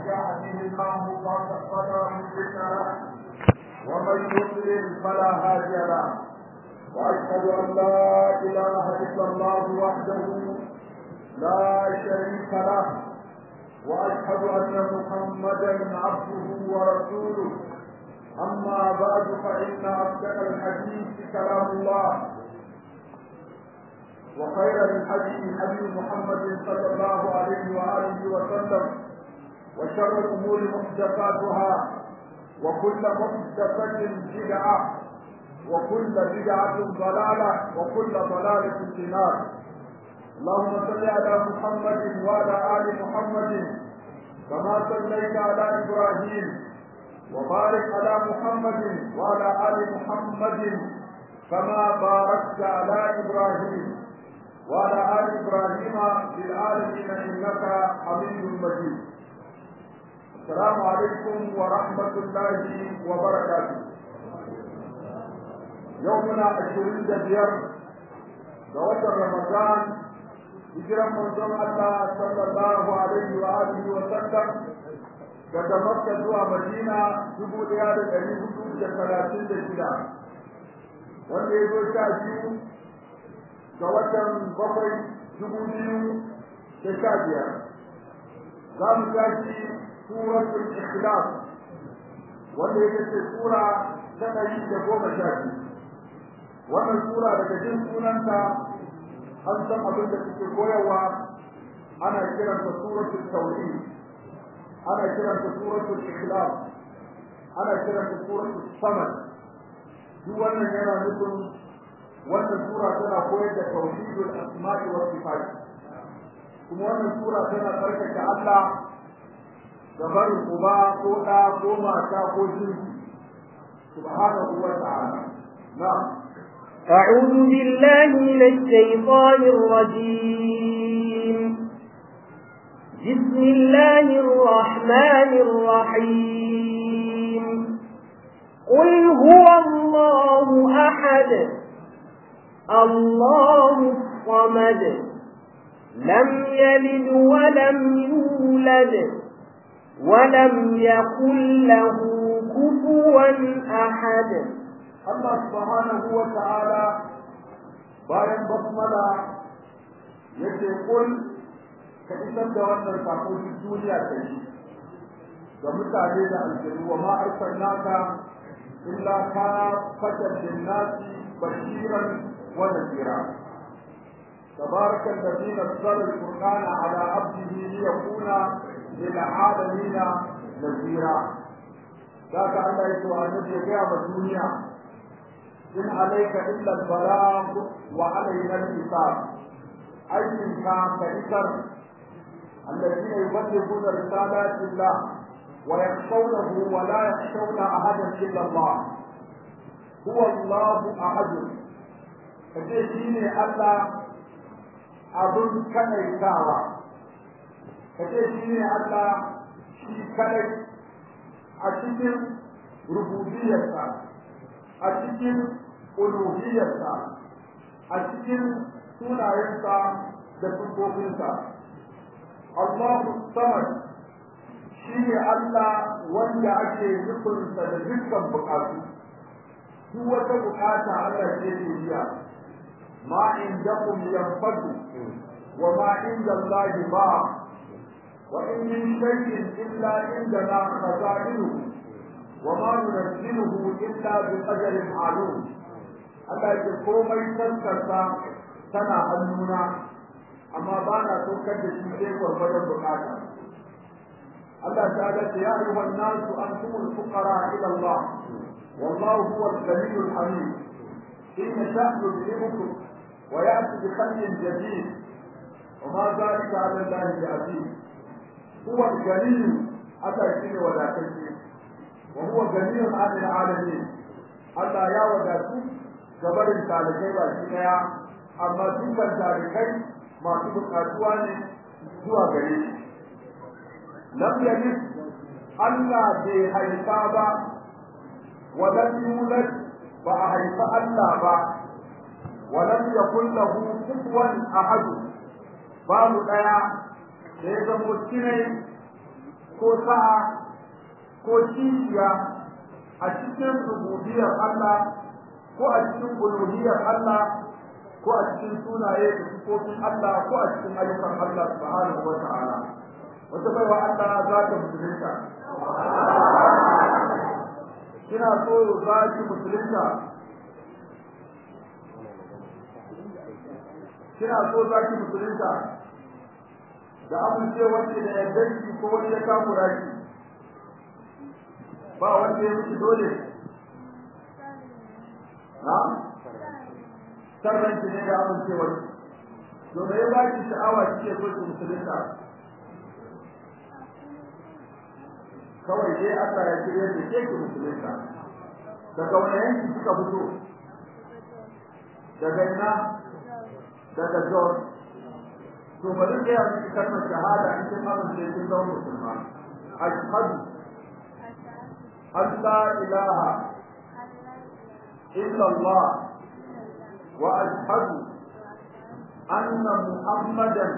يهده الله فلا مضل له ومن يضلل فلا هادي له واشهد ان لا اله الا الله وحده لا شريك له واشهد ان محمدا عبده ورسوله اما بعد فان اصدق الحديث كلام الله وخير الحديث حديث محمد صلى الله عليه واله وسلم وشر الامور محدثاتها وكل محدثه بدعه وكل بدعه ضلاله وكل ضلاله في النار اللهم صل على محمد وعلى ال محمد كما صليت على ابراهيم وبارك على محمد وعلى ال محمد كما باركت على ابراهيم وعلى ال ابراهيم في العالمين انك حميد مجيد السلام عليكم ورحمه الله وبركاته يومنا عشرين دبير دوات رمضان hijiran manzon Allah sallallahu alaihi wa alihi wa sallam daga Makka zuwa Madina dubu ɗaya da ɗari hudu da talatin da shida wanda ya zo sha biyu ga watan bakwai dubu biyu da sha biyar za mu tashi suratul ikhlas wanda ya ce sura ta ɗari da goma sha biyu wannan sura daga jin sunanta an san abin da suke koyarwa ana kiranta suratul tauhid ana kiranta suratul ikhlas ana kiranta suratul samad duk wannan yana nufin wannan sura tana koyar da tauhidul asma'i was sifat kuma wannan sura tana tsarkake Allah da barin uba ko ɗa ko mata ko jinsi subhanahu wa ta'ala na'am أعوذ بالله من الشيطان الرجيم بسم الله الرحمن الرحيم قل هو الله أحد الله الصمد لم يلد ولم يولد ولم يكن له كفوا أحد Allah subhanahu wa ta'ala bayan basmala yace kul ka isar da wannan sako duk duniya ta yi ga mutane da aljanu wa ma arsalnaka illa ka fatan linnasi bashiran wa nadira تبارك الذي نزل القرآن على عبده ليكون للعالمين نذيرا ذاك الله يسوع النبي قيام الدنيا إن عليك إلا البلاغ وعلينا الحساب أيضا كان كإسر الذين يبلغون رسالات الله ويخشونه ولا يخشون أحدا إلا الله هو الله أحد فجئتني ألا أظن كنيتاوا فجئتني ألا شي كني أشكر ربوبيتك أشكر uluhiyarsa a cikin sunayensa da sufofinsa Allahu samad shi ne Allah wanda ake nufinsa da dukkan bukatu duk wata bukata Allah ce ke biya ma indakum yanfadu wa ma inda Allah ba wa in min shay'in illa indana khaza'inuhu wa ma nunazziluhu illa bi qadarin ma'lum Allah ya komai tantarsa tana hannuna amma ba na saukar da shi sai gwargwadon bukata Allah ta ce ya ayyuha an-nasu antumul fuqara ila Allah wallahu huwa al-ghaniy al-hamid in yasha yudhibukum wa ya'ti bi khalqin jadid وما ذلك على الله بعزيز هو الغني أتى شيء ولا تشيء وهو غني عن العالمين Allah ya wadatu gabarin talibai ba shi daya amma dukkan talibai masu bukatuwa ne zuwa gare shi lam yalid Allah bai haifa ba wa lam yulad ba a haifa Allah ba wa lam yakul lahu kufuwan ahad babu daya da ya zamo kinai ko sa'a ko kishiya a cikin rububiyar Allah ko a cikin uluhiyar Allah ko a cikin sunaye da sifofin Allah ko a cikin ayyukan Allah subhanahu wa ta'ala wata baiwa Allah za ta musulunta kina so za ki musulunta kina so za ki musulunta da amincewar ki da yardanki ko wani ya kamura ki ba wanda ya miki dole na sarran ki ne da amincewar ki to me ya baki sha'awa kike so ki musulunta kawai dai Allah ya kire da ke ki musulunta daga wani yanki kika fito daga ina daga Jos to bari da yanzu kalmar shahada in kin amince kin zama musulma ashhadu an la ilaha illa Allah wa ashhadu anna muhammadan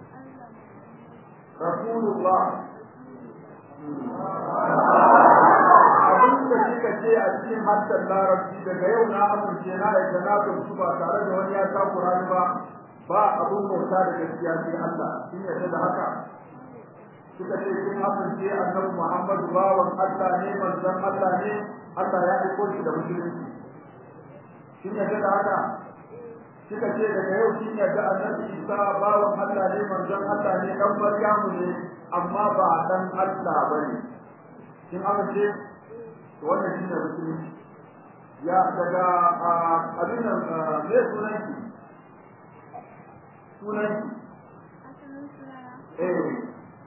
rasulullah abin da kika ce a cikin harshen larabci daga yau na amince na yadda na gamsu ba tare da wani ya takura ni ba ba abin bauta da gaskiya sai Allah kin yarda da haka kika ce kin amince annabi Muhammadu bawan Allah ne manzon Allah ne Allah ya aiko shi da musulunci kin yarda da haka kika ce daga yau kin yarda annabi Isa bawan Allah ne manzon Allah ne dan Maryamu ne amma ba dan Allah bane kin amince to wannan shine musulunci ya daga abin nan me sunan ki sunan ki eh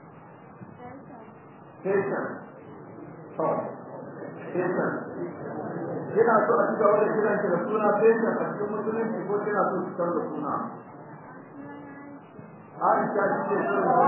Satan to Satan kina so a cika wani kiran ki da suna Satan a cikin musulunci ko kina so ki canza suna Aisha ce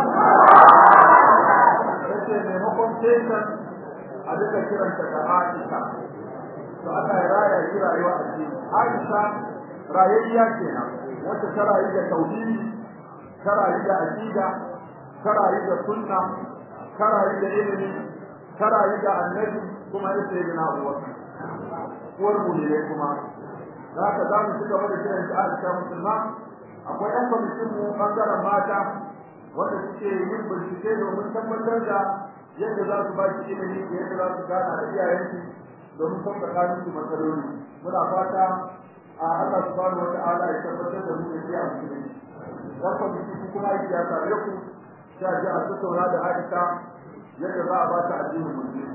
ce maimakon Satan a duka kiranta da Aisha to Allah ya raya shi rayuwa a cikin Aisha rayayya kenan wacce ta rayu da tauhidi ta rayu da aqida ta rayu da sunna ta rayu da ilimi ta rayu da annabi kuma ita ce na uwa uwar mu ne kuma za ka za mu ci gaba da kiran shi Aisha musulma akwai ɗan kwamitin mu ɓangaren mata wanda suke yin bincike domin tabbatar da yadda za su ba shi ilimi da yadda za su gana da iyayensu domin son tsakanin su matsaloli muna fata a Allah subhanahu wata'ala ya tabbatar da mu da shi a musulmi dan kwamiti ku kuma aiki ya same ku sai a ji a tattauna da Aisha yadda za a ba ta addinin musulmi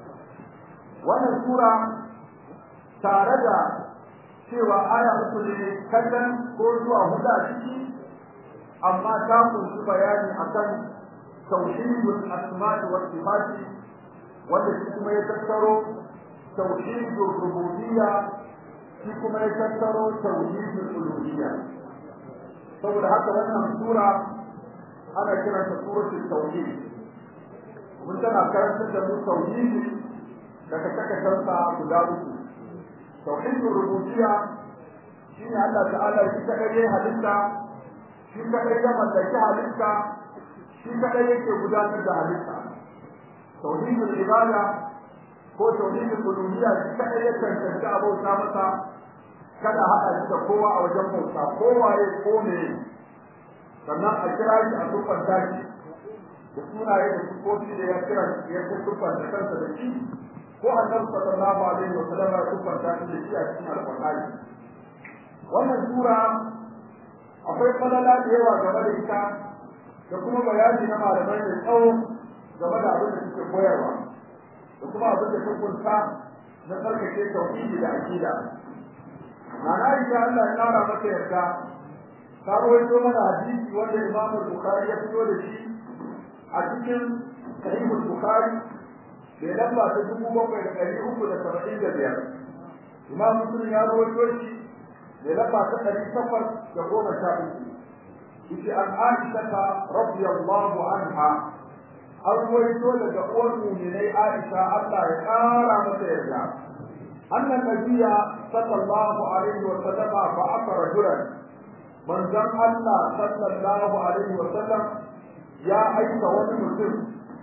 wannan sura tare da cewa aya uku ne kallon ko zuwa hudu a ciki amma ta kunshi bayani akan tauhidul asma'i was sifati wanda shi kuma ya tattaro tauhidul rububiyya shi kuma ya tattaro tauhidul uluhiyya saboda haka wannan sura ana kiranta suratul tauhid mun tana karantar da mu tauhidi daga takatarsa guda uku tauhidul rububiyya shine Allah ta'ala shi kadai ya halitta shi kadai ya mallaki halitta shi kadai yake gudanar da halitta tauhidul ibada ko tauhidul uluhiyya shi kadai ya tantance abauta masa kada haɗa shi da kowa a wajen bauta kowaye ko me sannan a kira shi a tuffanta shi da sunaye da sufofi da ya kira ya tuffanta kansa da shi ko annabi sallallahu alaihi wa sallam ya tuffanta shi da shi a cikin alqur'ani wannan sura akwai falala da yawa game da ita da kuma bayani na malamai da tsawo game da abin da suke koyarwa da kuma abin da ta kunsa na tsarkake tauhidi da aqida Nana Aisha Allah ya kara mata yarda ta rawaito mana hadisi wanda Imam Bukhari ya fito da shi a cikin Sahih Bukhari da lamba ta dubu bakwai da ɗari uku da saba'in da biyar. Imam Muslim ya rawaito shi da lamba ta ɗari takwas da goma sha uku. Yace an Aisha ta radiyallahu anha an rawaito daga uwar mu'minai Aisha Allah ya kara mata yarda. أن النبي صلى الله عليه وسلم بعث رجلا من زم الله صلى الله عليه وسلم يا أيها المسلم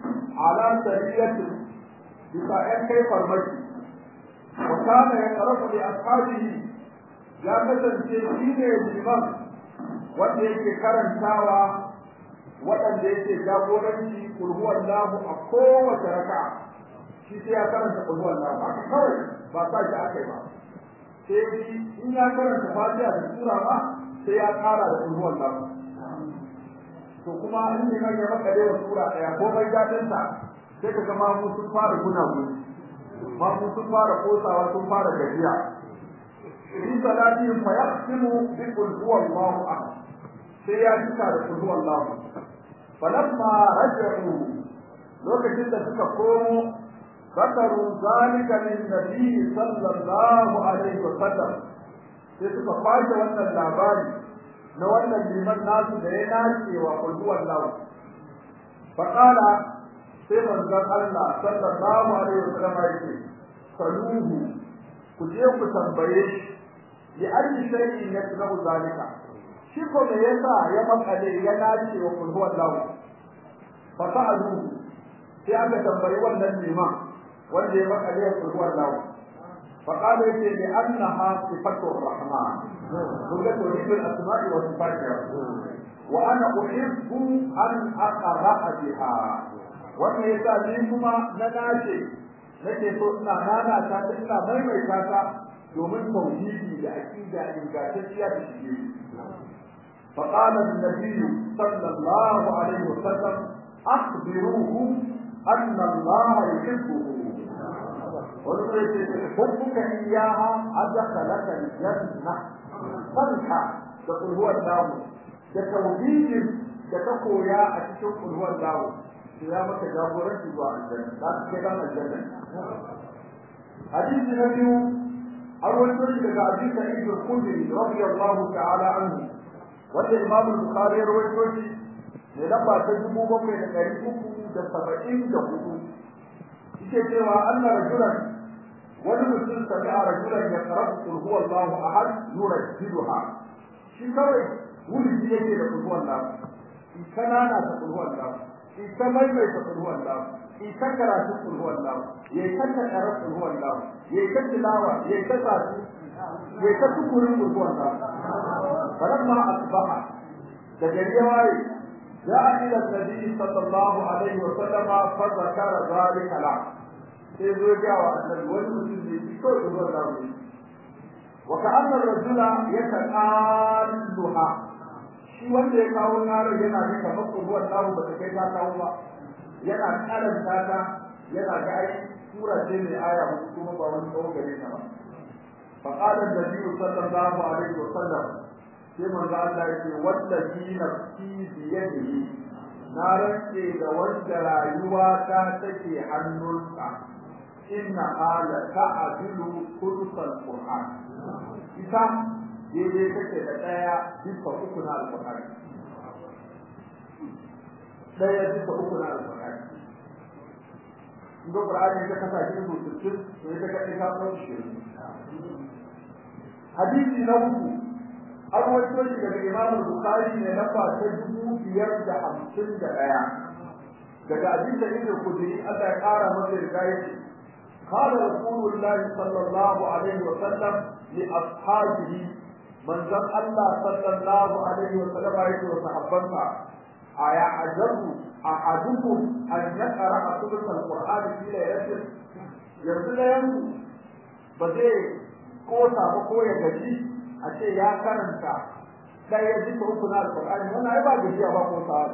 ala sariyatin bisa ‘yan kai farmaki wa kana ya ƙarafa da ashabihi ya kasance shi ne liman wanda yake karantawa waɗanda yake jagoranci kulhuwan lahu a kowace raka shi sai ya karanta kulhuwan lahu haka kawai ba sa shi aka yi ba sai shi in ya karanta fatiha da sura ma sai ya ƙara da kulhuwan lahu to kuma in ne ya makale wa sura ɗaya ko bai daɗinta sai ka ga mamu sun fara guna guni mamu sun fara kosawa sun fara gajiya fi salatihim fa yaqsimu bi qul huwallahu ahad sai ya cika da qul huwallahu falamma raja'u lokacin da suka komo zakaru zalika lin nabi sallallahu alaihi wa sallam sai suka kwace wannan labari na wannan liman nasu da ya nace wa qul huwallahu faqala sai manzon Allah sallallahu alaihi wa sallam yake saluhu ku je ku tambaye shi ya ayi shay'in yasnahu zalika shi ko me yasa ya makale ya nace wa kulhu wallahu fa sa'alu sai aka tambayi wannan liman wanda ya makale wa kulhu wallahu fa qala yace li annaha sifatu rahman kun ga tawhid al-asma'i wa sifatiha wa ana uhibbu an aqra biha wannan yasa ni kuma na nace nake so ina nana ta ina maimaita ta domin tauhidi da aqida ingantacciya da shige فقال النبي صلى الله عليه وسلم أخبروه أن الله يحبه وقلت حبك إياها أدخلك الجنة فرحة تقول هو الله كتوحيد كتقوى يا أتشكر هو الله ya maka jagoranci zuwa aljanna za ka kai dan aljanna hadisi na biyu an rawaito shi daga Abi Sa'id al-Khudri radiyallahu ta'ala anhu wanda Imam al-Bukhari ya rawaito shi ne lamba ta dubu bakwai da ɗari uku da saba'in da hudu yake cewa Allah rajulan wani mutum sami'a rajulan ya karabu kul huwa Allahu ahad yurajjiduha shi kawai wuri yake da kul huwa Allah in kanana ta kul huwa Allah ita maimaita kulhuwan lahu ita karatu kulhuwan lahu ya yi kanta karar kulhuwan lahu ya yi kanta lawa ya yi kanta su ya yi kanta kurin kulhuwan lahu falamma asbaha da gari ya waye ja'a ila nabi sallallahu alaihi wa sallama fa zakara zalika la sai zo ga wa annabi wani mutum ne shi ko kulhuwan lahu ne wa ka'anna ar-rajula yataqalluha shi wanda ya kawo yaron yana da kamar ruwan lahu ba ta kai ta kawo ba yana karanta ta yana ga ai sura ce mai aya hudu kuma ba wani tsawo gare ta ba fa qala an-nabi sallallahu alaihi wa sallam sai manzo Allah yake wallahi nafsi bi yadihi na rantse da wanda rayuwa ta take hannunsa inna ala ta'dilu kulsal qur'an ita daidai take da ɗaya bisa uku na alƙur'ani ɗaya bisa uku na alƙur'ani in ga ƙur'ani ta kasa shi rubutun to ita kaɗai ta ɗau shi hadisi na uku an wato shi daga imam bukhari ne lamba ta dubu biyar da hamsin da ɗaya daga abin da ibn kudri Allah ya ƙara masa riga yake قال رسول الله صلى الله عليه وسلم لأصحابه manzon Allah sallallahu alaihi wa sallam yake wa sahabbansa aya ajabu ahadukum an yaqra sulul alquran fi laylatin yanzu da yanzu ba zai kosa ba ko ya gaji a ce ya karanta sai ya ji uku na alqur'ani wannan ai ba gajiya ba ko sa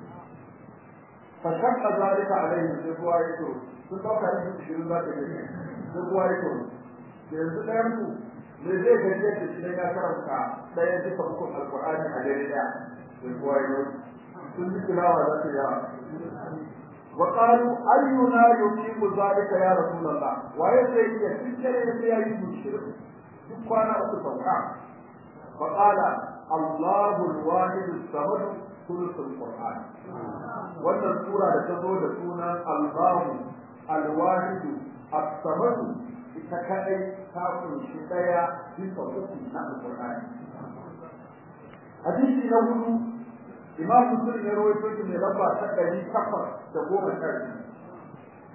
fa shakka zalika alaihi sai kuwa yake sun dauka yin shirin za ta gaji sai kuwa yake yanzu da yanzu me zai gaje da shi ya karanta daya duka hukun alqur'ani a dare da da kuwayo sun ji tilawa da ta yawa wa qalu ayyuna yuqimu zalika ya rasulullah waye zai iya cikere da sai yayi mushrik duk kwana uku sauka fa qala Allahu al-wahid as-samad thuluthul qur'an wannan sura da ta zo da sunan Allahu al-wahid as-samad ita kadai ta kunshi daya bisa uku na alqur'ani hadisi na hudu imam muslim ya rawaito shi ne lamba ta ɗari takwas da goma sha biyu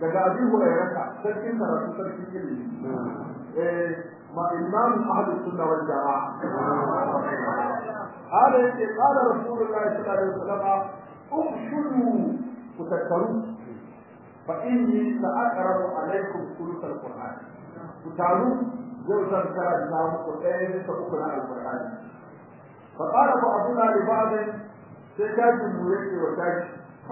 daga abi hurairata sarkin karatu sarkin ilimi eh ma imam ahlus sunna wal jamaa hada yake qala rasulullahi sallallahu alaihi wasallam ukhshudu kutakaru fa inni sa'aqrabu alaikum thuluth alquran kutaru zai zan karanta muku ɗaya bisa uku na alqur'ani fa qala ba'duna li ba'd sai kaji mu yake wa kaji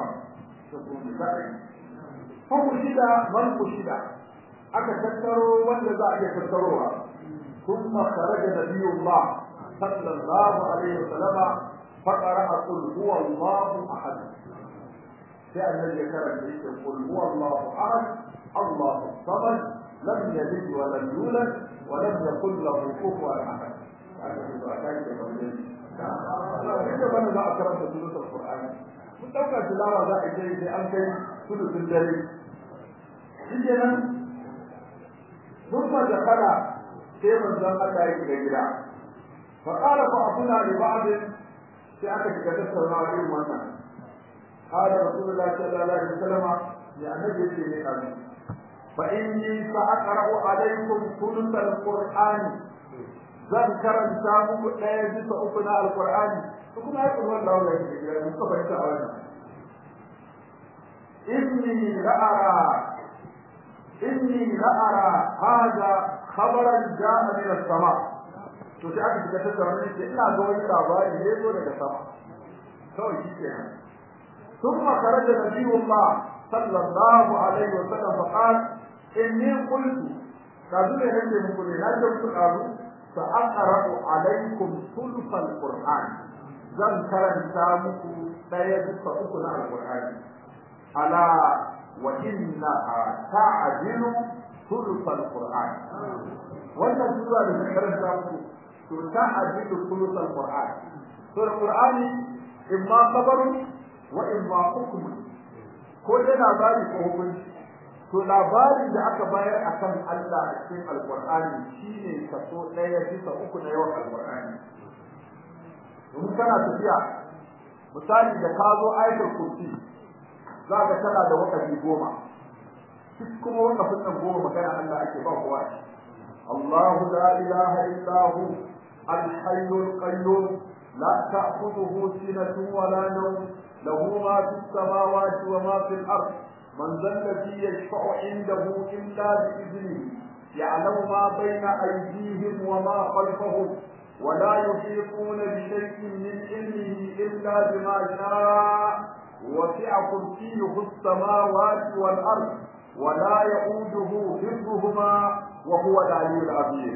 fa ku shida man ku shida aka tattaro wanda za a iya tattarowa ثم خرج نبي الله صلى الله عليه وسلم فقرأ قل هو الله أحد كأن الذي كان قل هو الله أحد الله الصمد لم يلد ولم يولد ولم يكن له كفوا أحد Ita bane za a karanta sulutul Qur'ani. Mun ɗauka tilawa za a kai sai an kai sulutul dare. Shi kenan ثم دخل sai manzon Allah ya shiga gida fa qala fa abuna li ba'd sai aka shiga tattaunawa irin wannan qala rasulullahi sallallahu alaihi wasallam ya annabi ce ne kan fa inni sa aqra'u alaykum thuluth al-qur'ani zan karanta muku ɗaya bisa uku na alqur'ani to kuma ai kuma Allah ya shiga muku fahimta a wannan inni la'ara inni la'ara hada khabaran ja'a min as-sama to sai aka shiga tattauna ne ina ga wani labari ne zo daga sama kawai shi ke nan thumma kharaja nabiyullah sallallahu alaihi wa sallam fa qala inni qultu kazu ne nake muku ne na ce muku kazu fa aqra'u alaikum thuluth al-qur'an zan karanta muku daya bisa uku na al-qur'ani ala wa innaha ta'dilu ثلث القرآن wannan sura da muka karanta muku to ta ajidu ثلث القرآن to القرآن imma khabarun wa imma hukm ko da labari ko hukunci to labarin da aka bayar akan Allah a cikin alqur'ani shine kaso daya bisa uku na yawan alqur'ani domin kana tafiya misali da ka zo ayatul kursi za ka tana da wakafi goma duk kuma wanda kunnan goma magana Allah ake ba kowa Allahu la ilaha illa hu al-hayyul qayyum la ta'khudhuhu sinatun wa la nawm lahu ma fis samawati wa ma fil ard man dhal ladhi yashfa'u 'indahu illa bi idhnihi ya'lamu ma bayna aydihim wa ma khalfahum ولا يحيطون بشيء من علمه إلا بما شاء وسع كرسيه السماوات والأرض ولا يؤوده حفظهما وهو العلي العظيم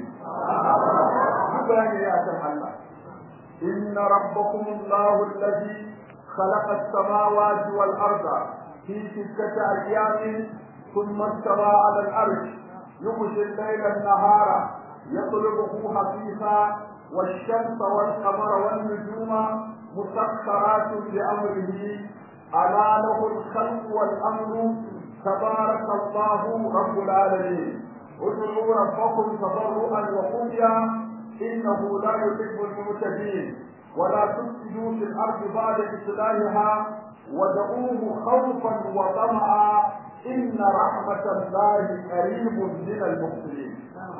بيان يا الله إن ربكم الله الذي خلق السماوات والأرض في ستة أيام ثم استوى على الأرش يغشي الليل النهار يطلبه حثيثا والشمس والقمر والنجوم مسخرات بأمره ألا له الخلق والأمر تبارك الله رب العالمين ادعوا ربكم تضرعا وخفيا انه لا يحب المعتدين ولا تفسدوا في الارض بعد اصلاحها ودعوه خوفا وطمعا ان رحمه الله قريب من المحسنين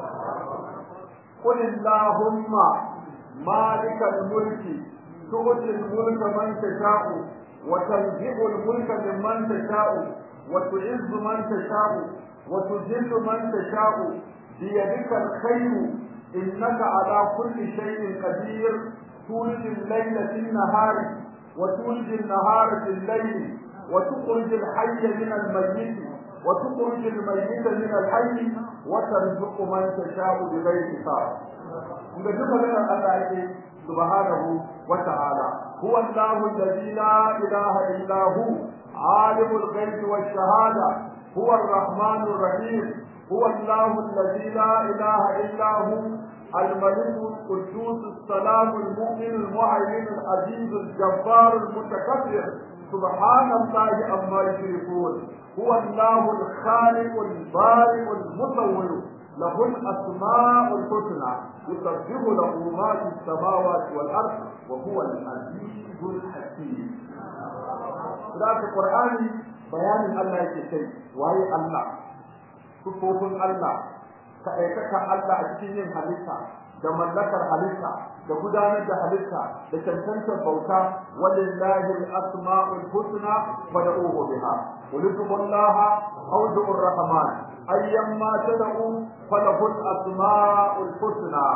قل اللهم مالك الملك تؤتي الملك من تشاء وتنزع الملك ممن تشاء وتعز من تشاء وتذل من تشاء بيدك الخير انك على كل شيء قدير تولج الليل في النهار وتولج النهار في الليل وتخرج الحي من الميت وتخرج الميت من الحي وترزق من تشاء بغير حساب inda duka ganin Allah yake subhanahu wa ta'ala huwa Allahu alladhi la ilaha illa hu عالم الغيب والشهادة هو الرحمن الرحيم هو الله الذي لا إله إلا هو الملك القدوس السلام المؤمن المهيمن العزيز الجبار المتكبر سبحان الله عما يشركون هو الله الخالق البارئ المصور له الأسماء الحسنى يسبح له ما في السماوات والأرض وهو العزيز الحكيم ذات القرآن bayanin Allah yake kai waye Allah sufofin Allah ka aikata Allah a cikin yin halitta da mallakar halitta da gudanar da halitta da cancantar bauta walillahi al-asma'ul husna fad'uhu biha qul tuqullaha aw du'ur rahman ayyamma tad'u falahu al-asma'ul husna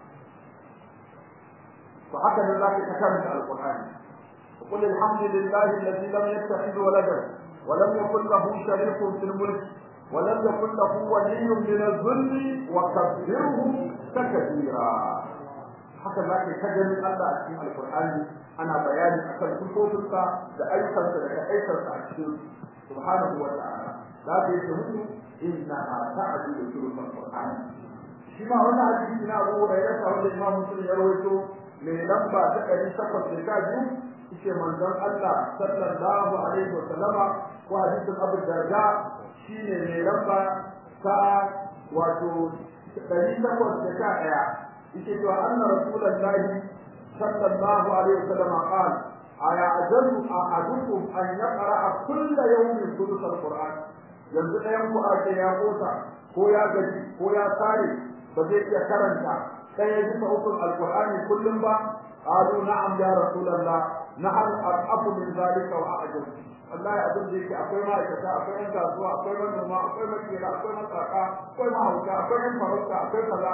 fa haka ne zaka ta karanta al-qur'ani qul alhamdulillahi alladhi lam yattakhidh waladan wa lam yakul lahu sharikun fil mulk ولم يكن له ولي من الذل وكبره تكبيرا haka za ka ta ganin Allah a cikin Alƙur'ani ana bayani akan sifofinsa da ayyukansa da aikarsa a cikin subhanahu wa ta'ala za ka yi mutu inna ta'dilu sulul Qur'an shi ma wannan hadisi na Abu Hurairah sa wanda Imam Muslim ya rawaito mai lamba ta 812 yace manzon Allah sallallahu alaihi wa sallama ko hadisin Abu Darda shine mai lamba ta wato 811 yake cewa anna rasulullahi sallallahu alaihi wasallam qala aya ajalu ahadukum an yaqra kull yawmin thuluth alquran yanzu ɗayan ku ake ya kota ko ya gaji ko ya tare ba zai iya karanta ɗaya bisa ukun alqur'ani kullum ba qalu na'am ya rasulullah nahal aqafu min zalika wa a'jab wallahi abin da yake akwai ma'aikata akwai yan kasuwa akwai manoma akwai makera akwai masaka akwai mahauta akwai yan farauta akwai kaza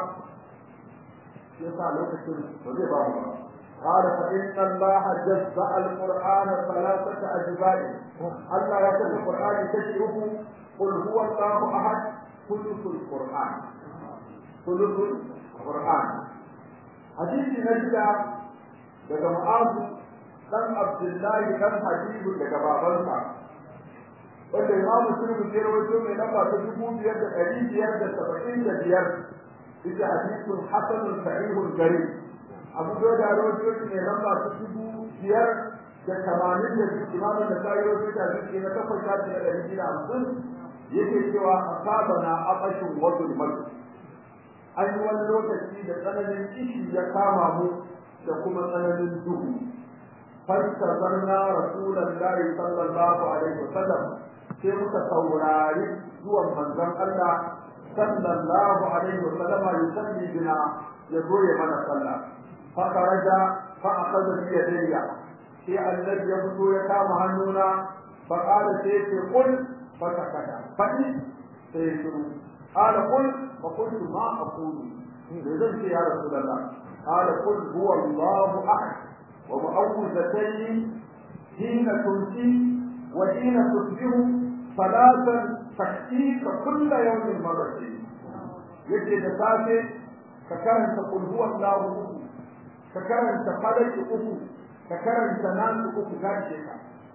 yasa lokacin ba zai ba mu ba قال فإن الله جزأ القرآن ثلاثة أجزاء الله يكتب القرآن تشرف قل هو الله أحد ثلث القرآن ثلث القرآن حديث نجد daga Mu'azu dan Abdullahi dan Habibu daga babansa wanda Imam Muslim ya rawaito mai lamba ta dubu biyar da ɗari biyar da saba'in da biyar ita hadithun hasanun sahihun gari Abu Dawud ya rawaito shi mai lamba ta dubu biyar da tamanin da biyu Imam da ta rawaito ta hadisi na takwas shafi na ɗari biyu da hamsin yake cewa asabana aqashun wa zulmatu an yi wani lokaci da tsananin kishi ya kama mu da kuma tsananin duhu فاستظرنا رسول الله صلى الله عليه وسلم sai muka saurari zuwan manzon Allah sallallahu alaihi wa sallama yusalli bina ya zo ya mana sallah fa kharaja fa akhadha bi yadayya sai annabi ya fito ya kama hannuna fa qala sai ce qul fa takada fa sai shiru qala qul fa qultu ma aqulu zan ce ya rasulullah qala qul huwa Allahu ahad ومعوذتين حين تمسي وحين تصبح ثلاثا تكفيك كل يوم مرتين يجي لسافه ككرن تقول هو الله أكو ككرن تقلت أكو ككرن تنام أكو كاشيك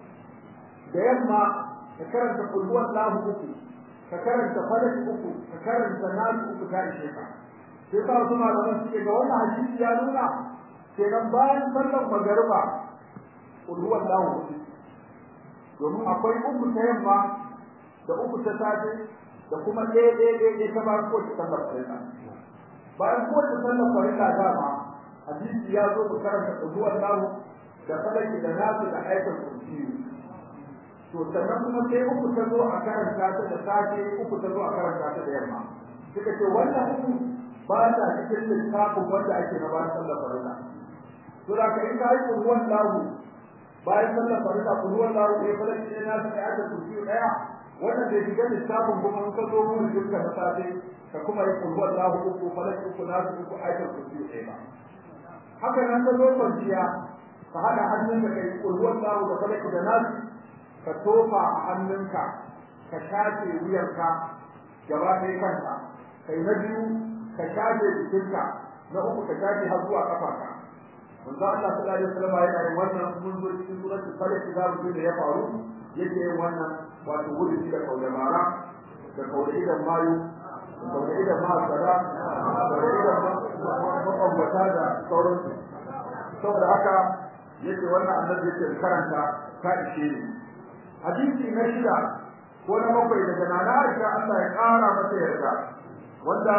da yamma ka karanta kul huwa Allah uku ka karanta falak uku ka karanta nas uku ka ishe ka sai ka kuma da suke ga wannan hadisi ya nuna kenan bayan sallar magariba kul huwa Allah domin akwai uku ta yamma da uku ta safe da kuma ɗaya ɗaya ɗaya ɗaya ta bayan kowace sallar farilla bayan kowace sallar farilla dama hadisi ya zo mu karanta kul huwa Allah da falaki da nasu da ayatul kursi to sannan kuma sai uku ta zo a karanta ta da safe uku ta zo a karanta ta da yamma suka ce wannan uku ba ta cikin littafin wanda ake na bayan sallar farilla to da kai ka yi ruwan lahu bayan sallar farilla ruwan lahu ne fara ne na sai aka tuki daya wannan da shiga lissafin kuma in ka zo mun duka da safe ka kuma yi ruwan lahu uku fara uku na uku aka tuki daya ba haka nan ka zo kwanciya ka hada hannun da kai ruwan lahu da fara da nasu ka tofa a hannunka ka shafe wuyarka gaba ɗaya kanka kai na biyu ka shafe jikinka na uku ka shafe har zuwa kafarka manzo Allah sallallahu alaihi wasallam yana yin wannan mun zo cikin suratul falaq da mu da ya faru yake yin wannan wato wuri da kaule mara da kaule idan mayu da kaule idan ma sada da kaule idan makwabta da sauransu saboda haka yake wannan annabi yake karanta ka ishe ni hadisi na shida ko na bakwai daga nana Aisha Allah ya kara mata yarda wanda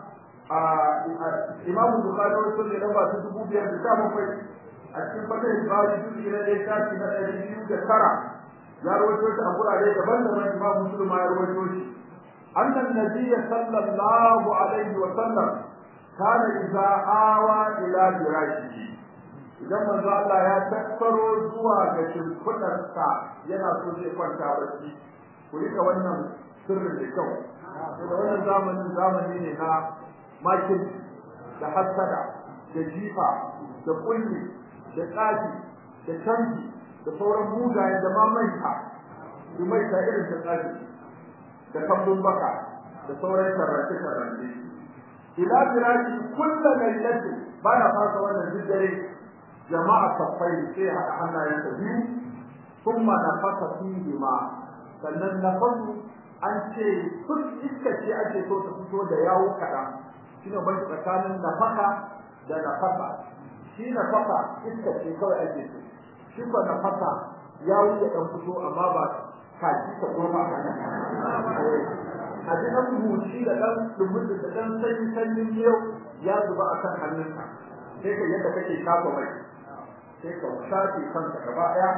Imam Bukhari wato ne da wasu dubu biyar da sha bakwai a cikin fatan Bukhari dubu na ɗaya shafi na ɗari biyu da tara ya rawaito shi a gurare daban-daban imam muslim ya rawaito shi annan nabiy sallallahu alaihi wa sallam kana idza awa ila firashihi idan manzo Allah ya tattaro zuwa ga shimfidarsa yana so zai kwanta bacci ku rika wannan sirrin da kyau da wannan zamanin zamani ne na makin da hasada da jifa da kulli da tsafi da canji da sauran mugaye da mamaita da mai ta irin ta tsafi da kambun baka da sauran tarrace tarrace ila firashi kullu laylati bana fasa wannan diddare jama'a safai sai hada hannayen sa biyu kuma nafasa fihi ma sannan nafasu an ce duk iska ce ake so ta fito da yawo kaɗan shine ban tsakanin nafaka da nafasa shi nafaka iska ce kawai ake so shi ko nafasa yawo ya dan fito amma ba kaji ta goma a nan a ji an huci da dan dumin da dan sanyi sanyin yau ya zuba akan hannunka sai ka yadda kake kafa mai sai ka shafe kanka gaba daya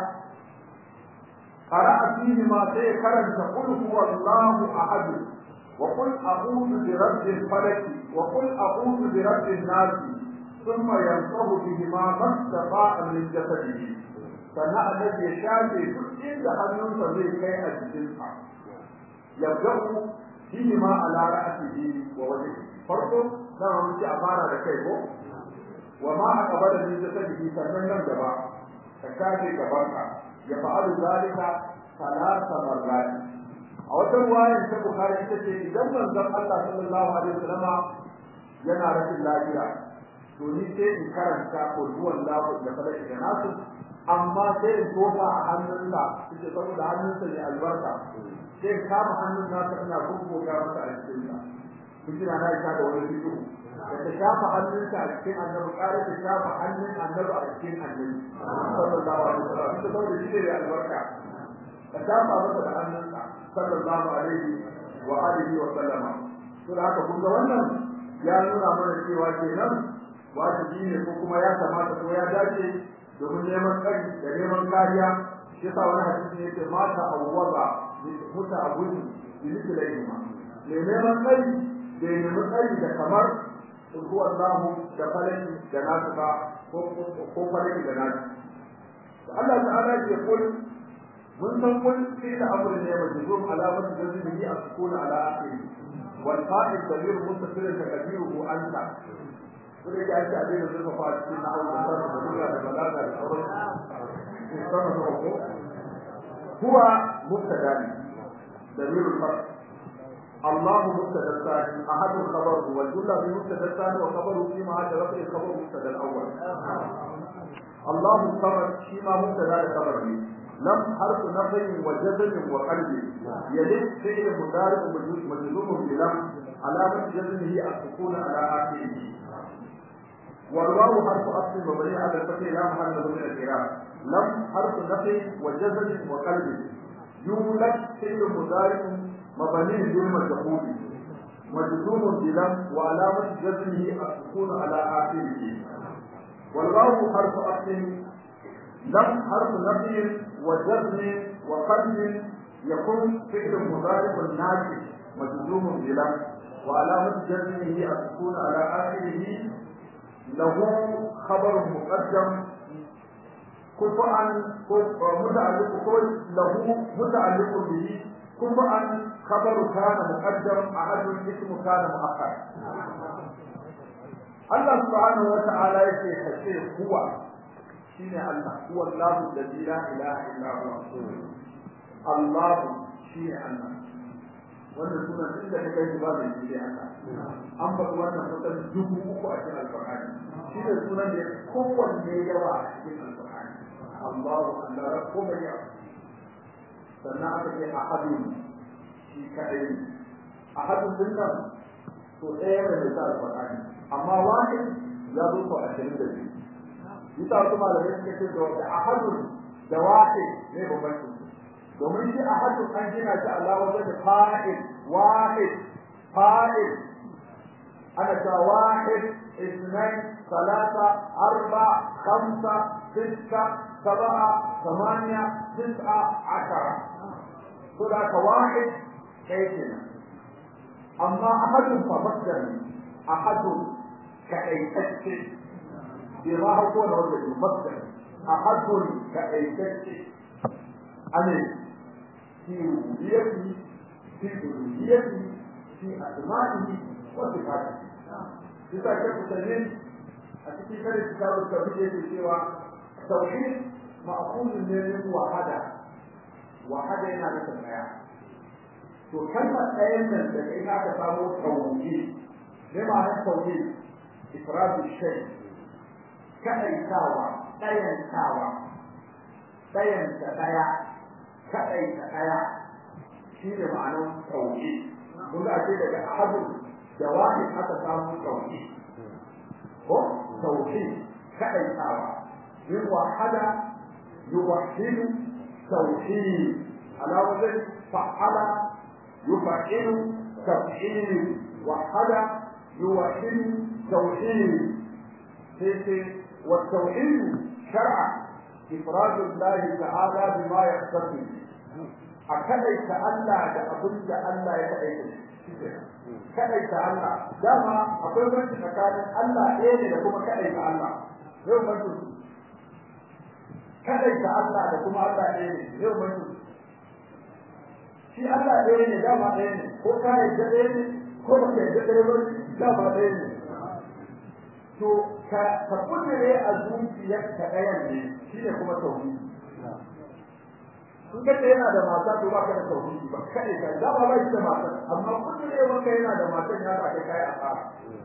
قرأ فيهما سيكرن قل هو الله أحد وقل أعوذ برب الفلك وقل أعوذ برب الناس ثم ينصب بهما ما استطاع من جسده sannan annabi ya shafe duk inda hannunsa zai kai a jikinsa yabda'u bihi ma ala ra'atihi wa wajhihi farko dan mun ci a fara da kai ko wa ma aqbala min jasadihi sannan nan gaba ka shafe gabanka ya fa'alu zalika talata marrat a wata ruwayar ta bukhari ita ce idan manzon Allah sallallahu alaihi wasallam yana rashin lafiya to ni sai in karanta ko duwan lahu da fara da nasu amma sai in tofa a hannunsa ita saboda hannunsa ne albarka sai in kama hannun nasa ina gugguga masa a cikin sa kun ji na ita da wani fito da ta shafa hannunsa a cikin annabi ƙara ta shafa hannun annabi a cikin annabi sallallahu alaihi wasallam ita saboda shi ne albarka ka shafa masa da hannunsa sallallahu alaihi wa alihi wa sallama to da haka kun ga wannan ya nuna mana cewa kenan wajibi ne ko kuma ya kamata ko ya dace domin neman tsari da neman kariya shi yasa wani hadisi ne yake mata awwaza muta abudu bi mithlaihima ne neman tsari da neman tsari da kamar huwa Allah da falaki da nasu ba ko ko falaki da nasu Allah ta'ala ya kul mun san kun fi da amr ne majzum alamat jazmihi asqul ala akhiri wal qa'id dalil mustasil takdiruhu anta kuma ya ce abin da suka fara cikin na aure da da duniya da balaga da sauran sama da ko huwa mubtada ne dalilul farq الله مبتدا الثاني احد الخبر والجمله بمبتدا الثاني وخبره فيما عاد رفع الخبر مبتدا الاول الله الصمد فيما مبتدا الخبر لم حرف نفي وجزم وقلب يلد فعل مضارع مجزوم بلم علامة جزمه السكون على آخره والواو حرف أصل مبني على الفتح لا محل له من الإعراب لم حرف نفي وجزم وقلب يولد فعل مضارع مبني بالمجهول مجزوم بلم وعلامة جزمه السكون على آخره والواو حرف أصل لم حرف نفي وجزم وقلب يكون فعل مضارع ناجح مجزوم بلم وعلامة جزمه السكون على آخره له خبر مقدم كفءا متعلق له متعلق به كفءا خبر كان مقدم أحد اسم كان مؤخر الله سبحانه وتعالى يكي كشيء هو شين الله هو الله الذي لا إله إلا هو الله شين الله wannan sunan duk da kai ba mai shi haka an ba wannan kusan dubu uku a cikin alqur'ani shi ne sunan da kowanne yawa a cikin alqur'ani Allahu Allah rabbu mai ya sannan aka ce ahadun shi kadai ahadun din nan to ɗaya ne da alqur'ani amma wahid ya zo ko a cikin da shi yasa wasu malamai suka ce da ahadun da wahid ne bambanci domin shi ahadu an gina shi Allah wajen da fa'il wahid fa'il ana ta wahid اثنين ثلاثة أربعة خمسة ستة سبعة ثمانية تسعة عشرة هناك واحد كيفنا أما أحد فبدل أحد كأيتك بما هو الرجل يبدل أحد كأيتك أنا في ربوبيته في ألوهيته في أسمائه وصفاته bisa ka mutane a cikin kare kitabul tauhid yake cewa tauhid ma'qulun ne min wahada wahada yana da tsaya to kalmar ɗayan nan da kai aka samu tauhid ne ma'anar tauhid ifradu shay kadaitawa ɗayantawa ɗayanta ɗaya kadaita ɗaya shi ne ma'anar tauhid kun ga ce daga ahadu da wahid aka samu tauhid ko tauhid kadaitawa min wahada yuwahhidu tauhid ala wajh fa'ala yuf'ilu taf'il wahada yuwahhidu tauhid sai والتوحيد شرعا إفراد الله تعالى بما يختص أكدت ألا لأبد ألا يتأيد kadai ta Allah dama akwai banci tsakanin Allah ɗaya ne da kuma kadai ta Allah yau banci kadai ta Allah da kuma Allah ɗaya ne yau banci shi Allah ɗaya ne dama ɗaya ne ko ka yadda ɗaya ne ko ba ka yadda ɗaya ba dama ɗaya ne to ka ka kudure a zuciyarka ɗayan ne shi ne kuma tauhidi in ka yana da mata to ba ka da tauhidi ba kai ka da ba shi da mata amma kullum ne wanda yana da mata ya ba kai kai asara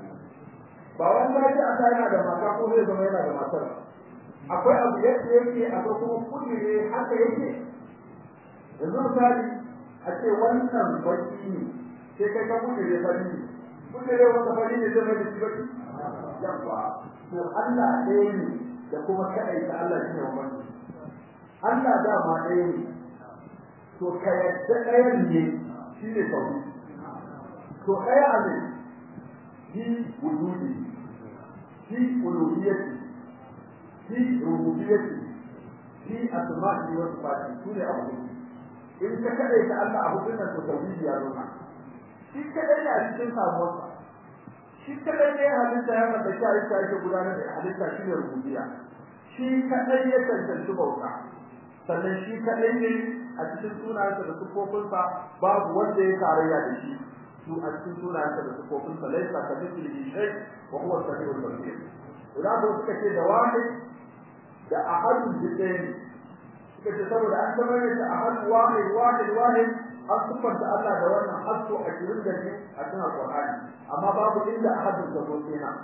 ba wanda ya aka yana da mata ko zai zama yana da mata akwai abu yadda yake akwai kuma kullum ne haka yake yanzu misali a ce wannan baki ne sai kai ka kullum ne fari ne kullum ne wanda fari ne zai mai da shi baki yawa to Allah ɗaya ne da kuma kaɗai ta Allah shi ne wannan Allah dama ɗaya ne to ka yadda ɗayan ne shi ne sauri to ɗaya a ne shi wujudi shi uluhiyyati shi rububiyyati shi asma'i wa sifati su ne abu in ka kaɗai ta Allah abu din nan to tauhidi ya nuna shi kaɗai ne a cikin samuwarsa shi kaɗai ne halitta ya mata shi halitta yake gudanar da halitta shi ne rububiyya shi kaɗai ya cancanci bauta sannan shi kaɗai ne a cikin sunayensa da sufofinsa babu wanda ya tarayya da shi su a cikin sunayensa da sufofinsa laisa ka mithlihi shay wa huwa as-sami'ul basir idan ko suka ce da wahid da ahadun jidain suka ce saboda an zama ne da ahad wahid wahid wahid an sufanta Allah da wannan hasso a cikin da ne a cikin Al-Qur'ani amma babu inda ahadun da zo kenan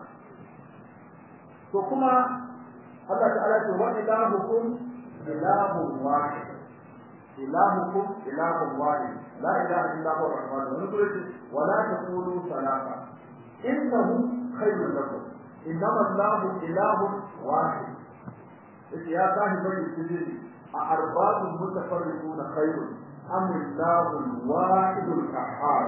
to kuma Allah ta'ala ce wa ilahukum ilahun wahid ilahukum ilahun wahid la ilaha illa huwa ar-rahman ar-rahim wa la taqulu salata innahu khayrun lakum innama allahu ilahun wahid yace ya sahi bari sirri a arbabun mutafarriquna khayrun am illahu al-wahid al-qahhar